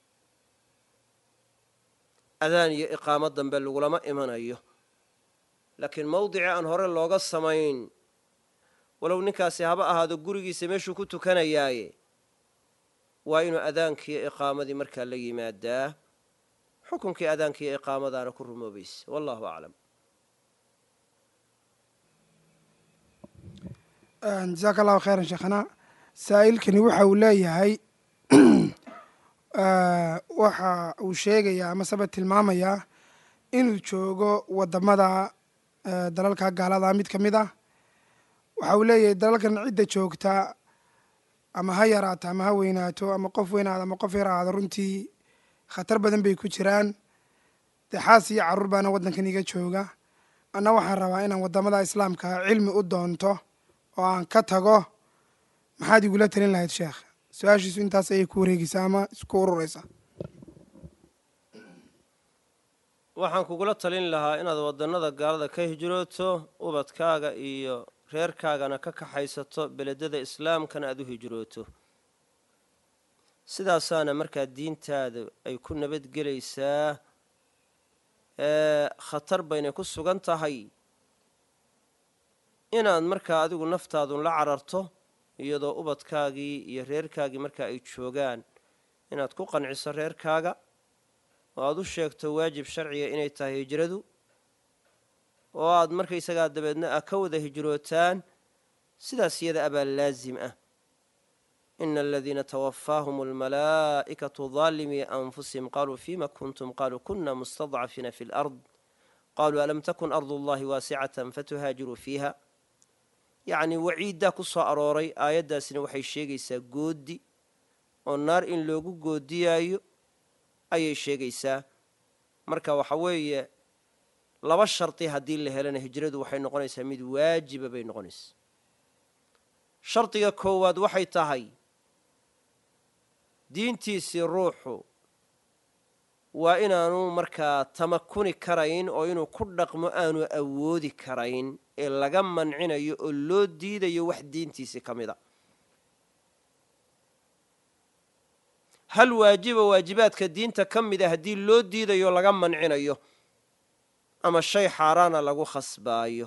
adaan iyo iqaamo dambe lagulama imanayo laakiin mawdicii aan hore looga samayn walow ninkaasi haba ahaado gurigiisa meeshuu ku tukanayaaye waa inuu adaankiiyo iqaamadii markaa la yimaadaa xukunkii adaankiiyo iqaamadaana ku rumoobaysa wallahu aclam jasaaka allahu khayran sheekhana saa'ilkani waxa uu leeyahay waxa uu sheegayaa ama saba tilmaamayaa inuu joogo wadamada dalalka gaalada mid ka mid ah waxa uu leeyahay dalalkan cidda joogta ama ha yaraato ama ha weynaato ama qof weynaado ama qof yar ahaado runtii khatar badan bay ku jiraan dee xaas iyo carruur baana waddankan iga jooga anna waxaan rabaa inaan waddamada islaamka cilmi u doonto oo aan ka tago maxaad igula talin lahayd sheekh su-aashiisu intaas ayay ku wareegeysaa ama isku urureysaa waxaan kugula talin lahaa inaad waddannada gaalada ka hijrooto ubadkaaga iyo reerkaagana ka kaxaysato beledada islaamkana aad u hijrooto sidaasaana markaa diintaada ay ku nabadgelaysaa ee khatar baynay ku sugan tahay inaad markaa adigu naftaadun la cararto iyadoo ubadkaagii iyo reerkaagii markaa ay joogaan inaad ku qanciso reerkaaga oo aad u sheegto waajib sharciga inay tahay hijradu oo aad markaysagaa dabeedna a ka wada hijrootaan sidaas iyada abaa laazim ah ina aladiina twafaahum almalaa'ikatu daalimii anfusihim qaluu fima kuntum qaluu kuna mustadcafiina fi lard qaluu alam takun ardu llahi waasicatan fatuhaajiruu fiiha yacnii waciiddaa ku soo arooray aayaddaasina waxay sheegaysaa goodi oo naar in loogu goodiyaayo ayay sheegaysaa marka waxa weeye laba shardi haddii la helana hijradu waxay noqonaysaa mid waajiba bay noqonaysaa shardiga koowaad waxay tahay diintiisii ruuxu waa inaanu markaa tamakuni karayn oo inuu ku dhaqmo aanu awoodi karayn ee laga mancinayo oo loo diidayo wax diintiisii ka mid a hal waajiba waajibaadka diinta ka mid a haddii loo diidayo laga mancinayo ama shay xaaraana lagu khasbaayo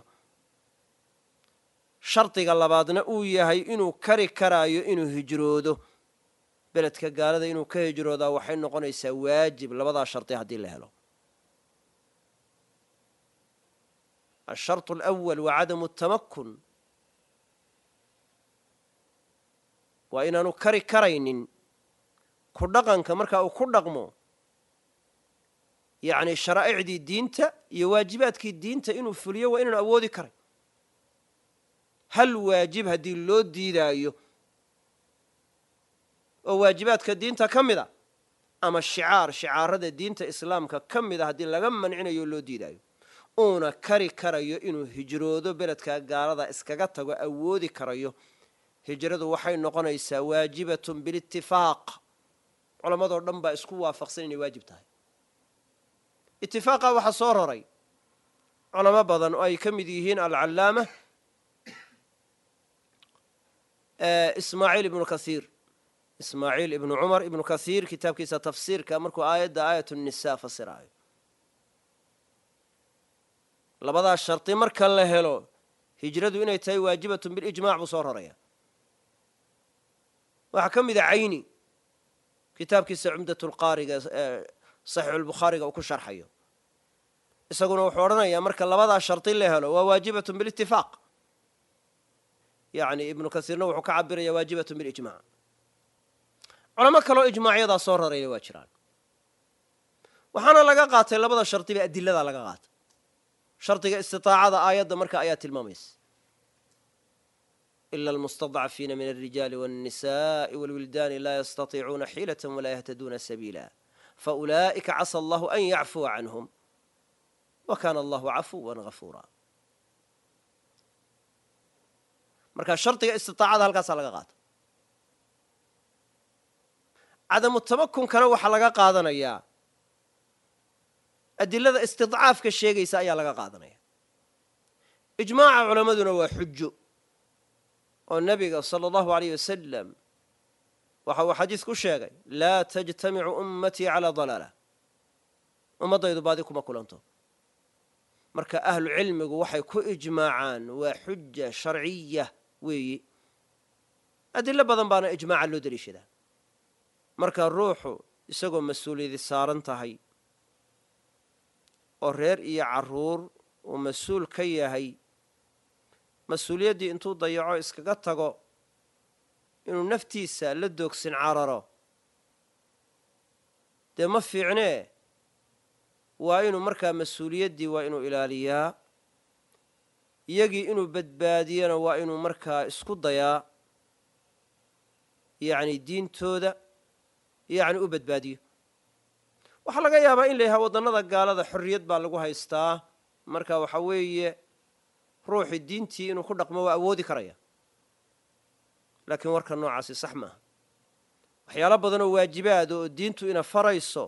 shardiga labaadna uu yahay inuu kari karaayo inuu hijroodo beledka gaalada inuu ka hijroodaa waxay noqonaysaa waajib labadaa shardi haddii la helo asharط alأwal waa cadamu الtamakun waa inaanu kari karaynin ku dhaqanka marka uu ku dhaqmo yacni sharaa'icdii diinta iyo waajibaadkii diinta inuu fuliyo waa inaanu awoodi karay hal waajib haddii loo diidaayo oo waajibaadka diinta ka mid a ama shicaar shicaarada diinta islaamka ka mid a haddii laga mancinayo loo diidaayo uuna kari karayo inuu hijroodo beledka gaalada iskaga tago awoodi karayo hijradu waxay noqonaysaa waajibatun bilitifaaq culammadoo dhan baa isku waafaqsan inay waajib tahay itifaaqa waxaa soo roray culamo badan oo ay ka mid yihiin alcallaama ismaaciil ibnu kaiir ismaaciil ibnu cumar ibnu kaiir kitaabkiisa tafsiirka markuu aayadda aayat nisa fasiraayo labadaa shardi marka la helo hijradu inay tahay waajibatun bilijmac buu soo roraya waxaa ka mid a cayni kitaabkiisa cumdat lqaariga saxiixulbukhaariga uu ku sharxayo isaguna wuxuu odhanayaa marka labadaa shardi la helo waa waajibatun bilitifaaq yani ibnu kasiirna wuxuu ka cabiraya waajibatun bilijmac culamo kaloo ijmaacyadaa soo rarayna waa jiraan waxaana laga qaatay labada shardiba adiladaa laga qaatay shardiga istiaacada aayadda marka ayaa tilmaamaysa ila almustadcafiina min alrijaali wاnnisaءi wاlwildaani laa yastatiicuuna xiilaة walaa yahtaduuna sabiila faulaa'ika casa allahu an yacfuwa canhum wa kaana allahu cafuwa gafuura marka shardiga istiaacada halkaasaa laga qaata cadamu tamakunkana waxaa laga qaadanayaa adilada istidcaafka sheegaysa ayaa laga qaadanaya ijmaaca culammaduna waa xujo oo nebiga sala allahu aleyh wasalam waxa uu xadiis ku sheegay laa tajtamicu ummatii calaa dalaala ummaddaydu baadi kuma kulanto marka ahlu cilmigu waxay ku ijmaacaan waa xuja sharciya weeyi adilo badan baana ijmaaca loo deliishadaa marka ruuxu isagoo mas-uuliyadi saaran tahay oo reer iyo carruur uu mas-uul ka yahay mas-uuliyaddii intuu dayaco iskaga tago inuu naftiisa la doogsin cararo dee ma fiicnee waa inuu markaa mas-uuliyaddii waa inuu ilaaliyaa iyagii inuu badbaadiyana waa inuu markaa isku dayaa yacni diintooda yacni u badbaadiyo waxaa laga yaabaa in la yahaa waddannada gaalada xorriyad baa lagu haystaa marka waxa weeye ruuxii diintii inuu ku dhaqmo waa awoodi karaya laakiin warka noocaasi sax maaha waxyaalo badan oo waajibaada oo diintu ina farayso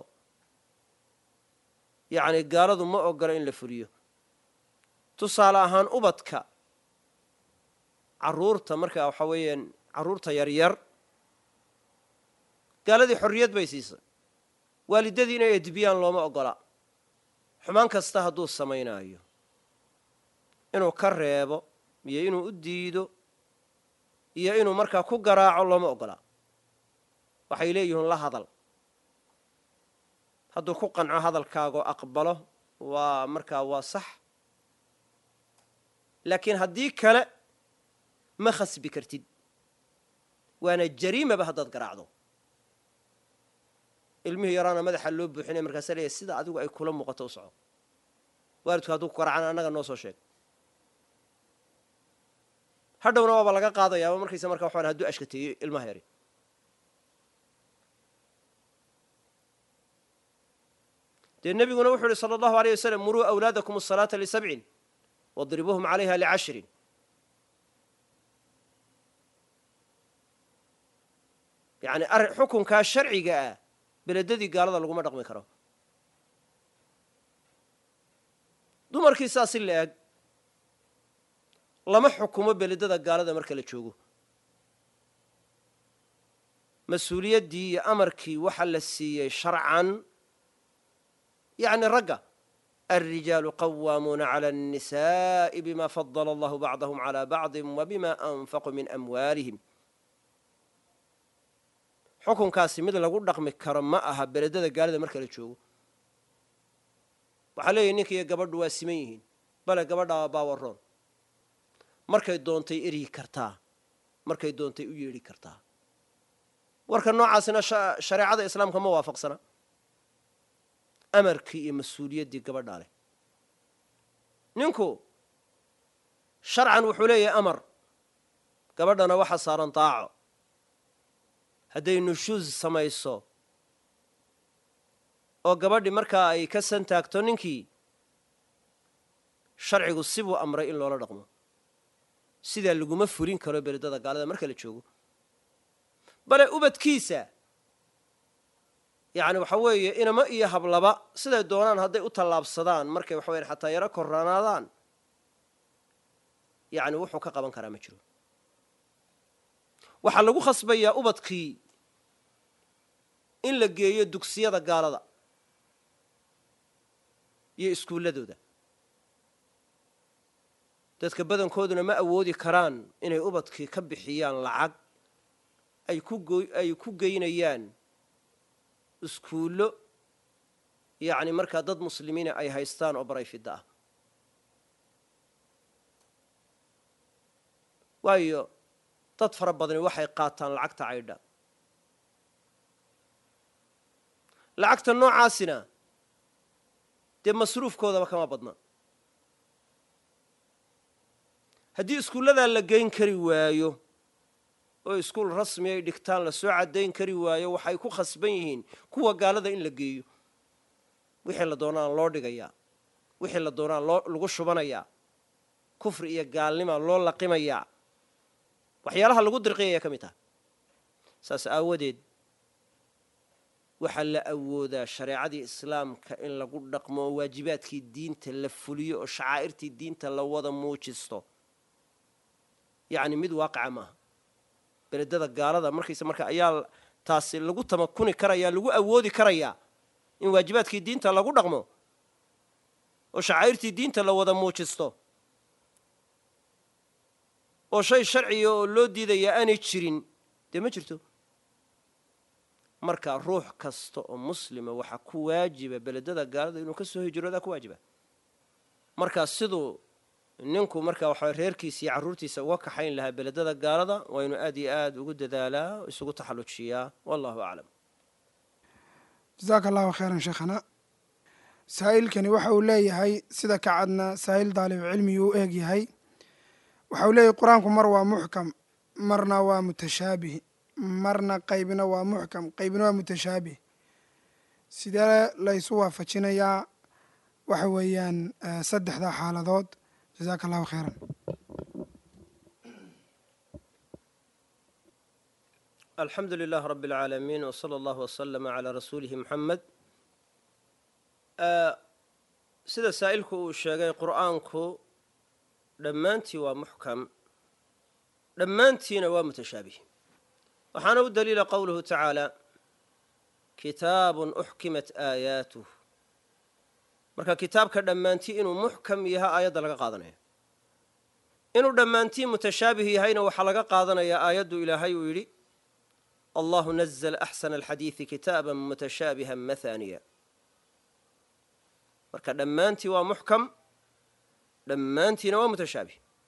yacni gaaladu ma ogola in la fuliyo tusaale ahaan ubadka carruurta marka waxa weeyaan carruurta yaryar gaaladii xorriyad bay siisay waalidadii inay edbiyaan looma ogola xumaan kasta hadduu samaynaayo inuu ka reebo iyo inuu u diido iyo inuu markaa ku garaaco looma ogola waxay leeyihiin la hadal hadduu ku qanco hadalkaagoo aqbalo waa markaa waa sax laakiin haddii kale ma khasbi kartid waana jariimaba haddaad garaacdo ilmihii yaraana madaxa loo buuxinaya markaasa leeyahy sida adigu ay kula muuqato u soco waalidku hadduu ku garaacana annaga noo soo sheeg hadhowna waaba laga qaadayaaba markaysa marka waxaan hadduu ashkateeyo ilmaha yari dee nebiguna wuxuu yihi sala allahu aleyh wasalam muruu awlaadakum asalaata lisabcin wadribuuhum calayha licashrin yacni arrin xukunkaa sharciga ah beledadii gaalada laguma dhaqmi karo dumarkii saa si la eg lama xukumo beledada gaalada marka la joogo mas-uuliyaddii iyo amarkii waxa la siiyey sharcan yacni ragga alrijaalu qawaamuuna cala annisa'i bima fadala allahu bacdahum calaa bacdi wa bima anfaquu min amwaalihim xukunkaasi mid lagu dhaqmi karo ma aha beledada gaalada marka la joogo waxaa leeyahy ninka iyo gabadhu waa siman yihiin bale gabadhaa baawaroon markay doontay eryi kartaa markay doontay u yeedhi kartaa warka noocaasina shareecada islaamka ma waafaqsana amarkii iyo mas-uuliyaddii gabadhaa leh ninku sharcan wuxuu leeyahay amar gabadhana waxa saaran daaco hadday nushuus samayso oo gabadhi markaa ay ka santaagto ninkii sharcigu sibuu amray in loola dhaqmo sidaa laguma fulin karo beledada gaalada marka la joogo bale ubadkiisa yacni waxa weeye inama iyo hablaba siday doonaan hadday u tallaabsadaan markay waxa weyan xataa yaro koranaadaan yacni wuxuu ka qaban karaa ma jiro waxaa lagu khasbayaa ubadkii in la geeyo dugsiyada gaalada iyo iskuulladooda dadka badankooduna ma awoodi karaan inay ubadkii ka bixiyaan lacag ay ku ay ku geynayaan iskuullo yacni markaa dad muslimiina ay haystaan oo barayfidda ah waayo dad fara badani waxay qaataan lacagta caydha lacagta noocaasina dee masruufkoodaba kama badna haddii iskuulladaa la geyn kari waayo oo iskuul rasmi ay dhigtaan la soo caddayn kari waayo waxay ku khasban yihiin kuwa gaalada in la geeyo wixii la doonaan loo dhigayaa wixii la doonaan loo lagu shubanayaa kufri iyo gaalnimaa loo laqimayaa waxyaalaha lagu dirqiyaya ka mid taha saas aawadeed waxaa la awoodaa shareecadii islaamka in lagu dhaqmo oo waajibaadkii diinta la fuliyo oo shacaa'irtii diinta la wada muujisto yacni mid waaqica maaha beledada gaalada markaysa marka ayaa taasi lagu tamakuni karayaa lagu awoodi karayaa in waajibaadkii diinta lagu dhaqmo oo shacaa'irtii diinta la wada muujisto oo shay sharciga oo loo diidayaa aanay jirin dee ma jirto marka ruux kasta oo muslima waxaa ku waajiba beledada gaalada inuu ka soo hijroodaa ku waajiba markaa siduu ninku markaa waxaa reerkiisa iyo carruurtiisa uga kaxayn lahaa beledada gaalada waa inuu aad iyo aad ugu dadaalaa isugu taxallujiyaa wallahu aclam jasaaka allahu khayran sheekhana saa'ilkani waxa uu leeyahay sida ka cadna saa'il daalib cilmigii u eeg yahay waxa uu leeyahay qur-aanku mar waa muxkam marna waa mutashaabih marna qaybina waa muxkam qaybina waa mutashaabih sidee laysu waafajinayaa waxa weeyaan saddexda xaaladood jasaaka allahu khayran alxamdu lilah rab اlcaalamiin w slى allahu wslama calaa rasuulihi muxamed sida saa'ilku uu sheegay qur'aanku dhammaantii waa muxkam dhammaantiina waa mutashaabih waxaana u daliila qowluhu tacaala kitaabun uxkimat aayaatuh marka kitaabka dhammaantii inuu muxkam yaha aayadda laga qaadanaya inuu dhammaantii mutashaabih yahayna waxaa laga qaadanayaa aayaddu ilaahay uu yidhi allahu nazla axsana alxadiidi kitaaba mutashaabiha mathaniya marka dhammaantii waa muxkam dhammaantiina waa mutashaabih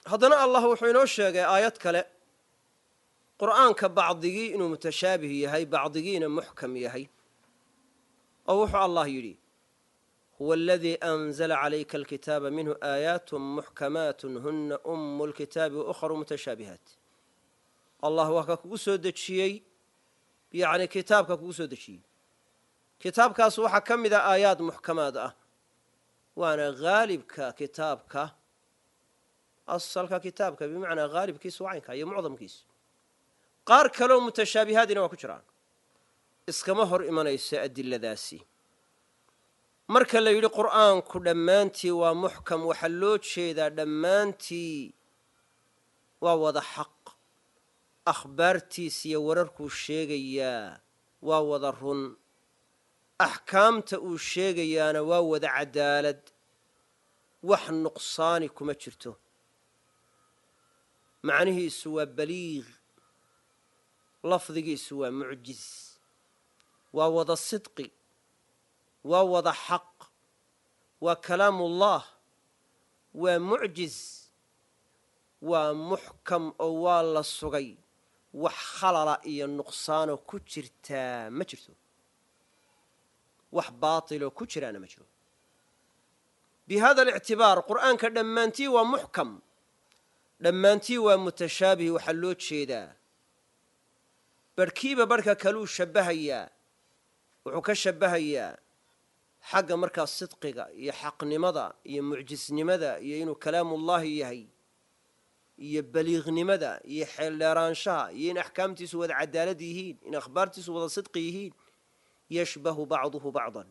haddana allah wuxuu inoo sheegay aayad kale qur'aanka bacdigii inuu mutashaabih yahay bacdigiina muxkam yahay oo wuxuu allah yidhi huwa aladii anzala calayka alkitaaba minhu aayaat muxkamaat huna umu lkitaabi waukharu mutashaabihaat allah waa ka kugu soo dejiyey yacni kitaabka kugu soo dejiyey kitaabkaas waxaa ka mid a aayaad muxkamaad ah waana haalibka kitaabka asalka kitaabka bimacnaa haalibkiisu wacaynka iyo mucdamkiisu qaar kaleo mutashaabihaadina waa ku jiraan iskama hor imanayso adiladaasi marka la yidhi qur'aanku dhammaantii waa muxkam waxaa loo jeedaa dhammaantii waa wada xaq akhbaartiis iyo wararkuu sheegayaa waa wada run axkaamta uu sheegayaana waa wada cadaalad wax nuqsaani kuma jirto macnihiisu waa baliiq lafdigiisu waa mucjiz waa wada sidqi waa wada xaq waa kalaamullah waa mucjiz waa muxkam oo waa la sugay wax khalala iyo nuqsaanoo ku jirtaa ma jirto wax baatiloo ku jiraana ma jiro bi hada alictibaar qur'aanka dhammaantii waa muxkam dhammaantii waa mutashaabih waxaa loo jeedaa barhkiiba barhka kaluu shabbahayaa wuxuu ka shabbahayaa xagga markaas sidqiga iyo xaqnimada iyo mucjisnimada iyo inuu kalaamullaahi yahay iyo baliiqnimada iyo xeeldheeraanshaha iyo in axkaamtiisu wada cadaalad yihiin in akhbaartiisu wada sidqi yihiin yashbahu bacduhu bacdan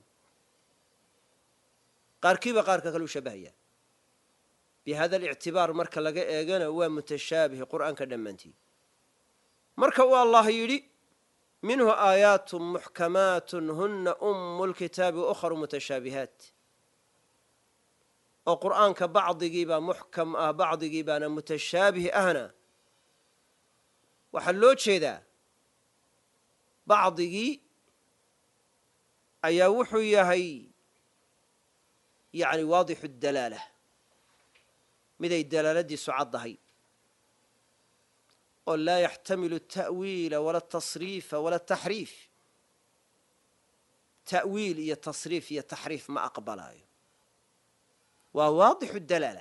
qaarkiiba qaarka kaluu shabbahayaa bi hada alictibaar marka laga eegana waa mutashaabih qur'aanka dhammaantii marka uu allah yidhi minhu aayaat muxkamaat huna umu lkitaabi waukharu mutashaabihaat oo qur'aanka bacdigiibaa muxkam ah bacdigii baana mutashaabih ahna waxaa loo jeedaa bacdigii ayaa wuxuu yahay yani waadixu dalaala miday dalaaladiisu caddahay oo laa yaxtamilu ata'wiila wala atasriifa wala taxriif ta'wiil iyo tasriif iyo taxriif ma aqbalaayo waa waadixu dalaala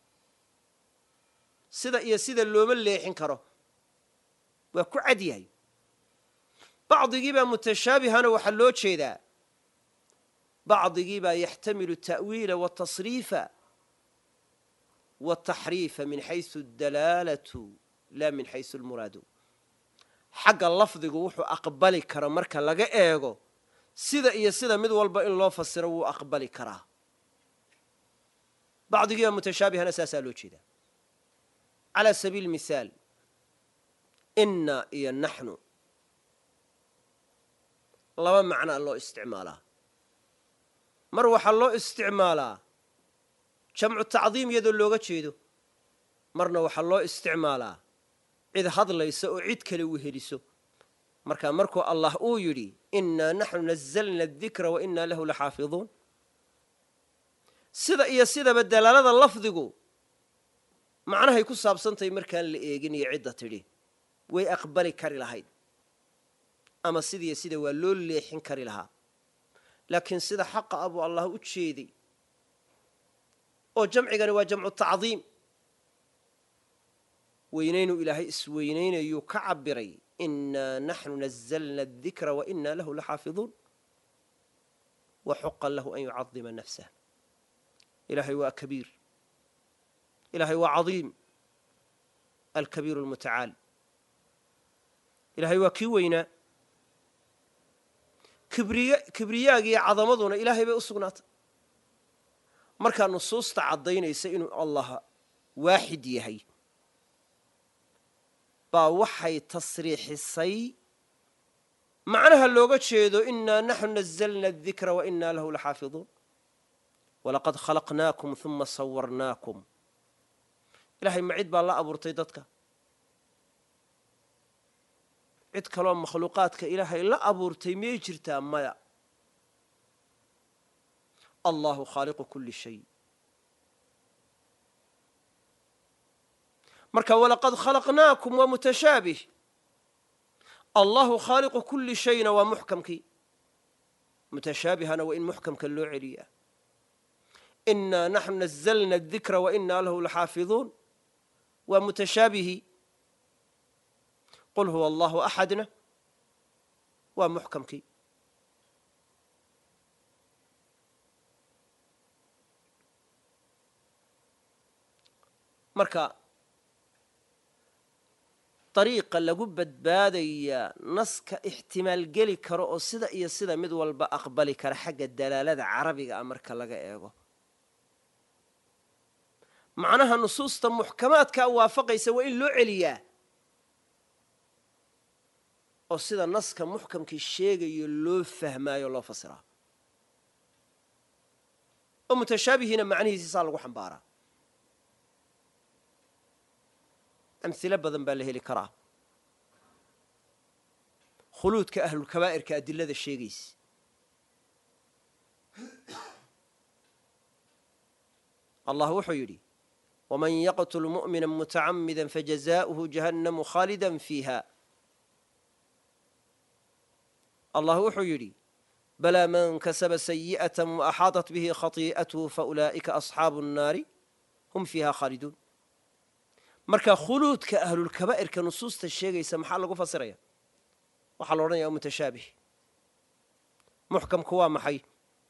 sida iyo sida looma leexin karo waa ku cad yahay bacdigiibaa mutashaabihana waxaa loo jeedaa bacdigiibaa yaxtamilu ta'wiila watasriifa wataxriifa min xaysu dalaalatu laa min xaysu lmuraadu xagga lafdigu wuxuu aqbali kara marka laga eego sida iyo sida mid walba in loo fasiro wuu aqbali karaa bacdigiiba mutashaabihana saasaa loo jeedaa calaa sabiili mithaal inna iyo naxnu laba macnaa loo isticmaalaa mar waxaa loo isticmaalaa jamcu tacdiim iyadoo looga jeedo marna waxaa loo isticmaalaa cid hadlaysa oo cid kale weheliso markaa markuu allah uu yidhi innaa naxnu nazalna adikra wa innaa lahu laxaafiduun sida iyo sidaba dalaalada lafdigu macnahay ku saabsantahay markaan la eegin iyo cidda tidhi way aqbali kari lahayd ama sidiiyo sida waa loo leexin kari lahaa laakiin sida xaqa ah buu allah u jeeday oo jamcigani waa jamcu tacdiim weynaynuu ilaahay isweynaynayuu ka cabiray innaa naxnu nazalna adikra wa innaa lahu laxaafiduun wa xuqan lahu an yucadima nafsah ilaahay waa kabiir ilaahay waa cadiim alkabiiru almutacaal ilaahay waa kii weynaa kibriyaagiiyo cadamaduna ilaahay bay u sugnaatay markaa nusuusta caddaynaysa inuu allah waaxid yahay baa waxay tasriixisay macnaha looga jeedo innaa naxnu nazalna adikra wa innaa lahu laxaafiduun walaqad khalaqnaakum uma sawarnaakum ilahay ma cid baa la abuurtay dadka cid kaloo makhluuqaadka ilaahay la abuurtay miyay jirtaa maya allahu khaaliqu kuli shay marka walaqad khalaqnaakum waa mutashaabih allahu khaaliqu kulli shayna waa muxkamkii mutashaabihana waa in muxkamka loo celiyaa inaa naxnu nazalna adikra wa inaa lahu laxaafiduun waa mutashaabihii qul huwa allahu axadna waa muxkamkii marka dariiqa lagu badbaadayaa naska ixtimaal geli karo oo sida iyo sida mid walba aqbali kara xagga dalaalada carabiga ah marka laga eego macnaha nusuusta muxkamaadkaa waafaqaysa waa in loo celiyaa oo sida naska muxkamkii sheegayo loo fahmaayo loo fasiraa oo mutashaabihiina macnihiisi saa lagu xambaaraa amhilo badan baa la heli karaa khuluudka ahlulkabaa'irka adilada sheegaysa allah wuxuu yidhi waman yaqtul mu'mina mutacamida fajazaؤuhu jahannamu khaalida fiiha allah wuxuu yidhi balaa man kasaba sayi'aة وaxaaطat bihi khatii'ath faulaa'ika asxaabu الnaari hum fiiha khaaliduun marka khuluudka ahlulkabaa'irka nusuusta sheegaysa maxaa lagu fasiraya waxaa la odhanaya mutashaabih muxkamku waa maxay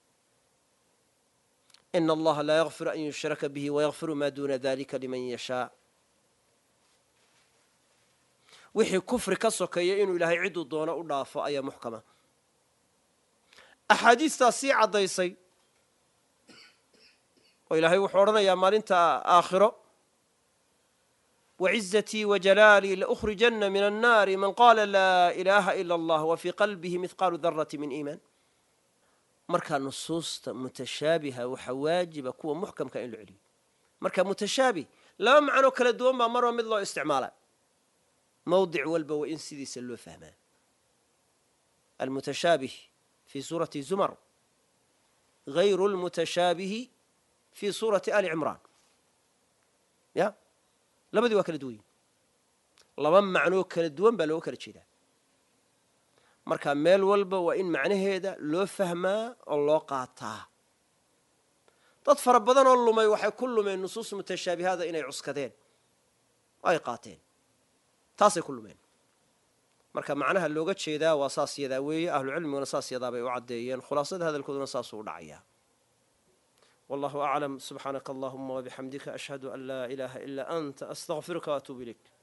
ina allaha laa yakfiru an yushraka bihi wayakfiru maa duuna dalika liman yashaa wixii kufri ka sokeeya inuu ilaahay cidduu doono u dhaafo ayaa muxkama axaadiistaa sii caddaysay oo ilaahay wuxuu odhanayaa maalinta aakhiro وعزتي وجلالي لأخرجن من النار من قال لا إله إلا الله وفي قلبه مثقال ذرة من إيمان markaa nusuusta mutashaabiha waxa waajiba kuwa muxkamka in la celiyo marka mutashaabih laba macnoo kala duwan baa marba mid loo isticmaala mawdic walba waa in sidiisa loo fahmaa almutashaabih fi suurati zumar غayru اlmutashaabihi fi suurati ali cimraan ya labadii waa kala duwan yihin laba macnoo kala duwan baa looga kala jeedaa marka meel walba waa in macnaheeda loo fahmaa oo loo qaataa dad fara badan oo lumay waxay ku lumeen nusuus mutashaabihaada inay cuskadeen oo ay qaateen taasay ku lumeen marka macnaha looga jeedaa waa saas yadaa weeye ahlucilmiguna saas yadaa bay u caddeeyeen khulaasada hadalkooduna saasuu u dhacayaa والله أعلم سبحانك اللهم وبحمدك أشهد أن لا إله إلا أنت أستغفرك وأتوب إليك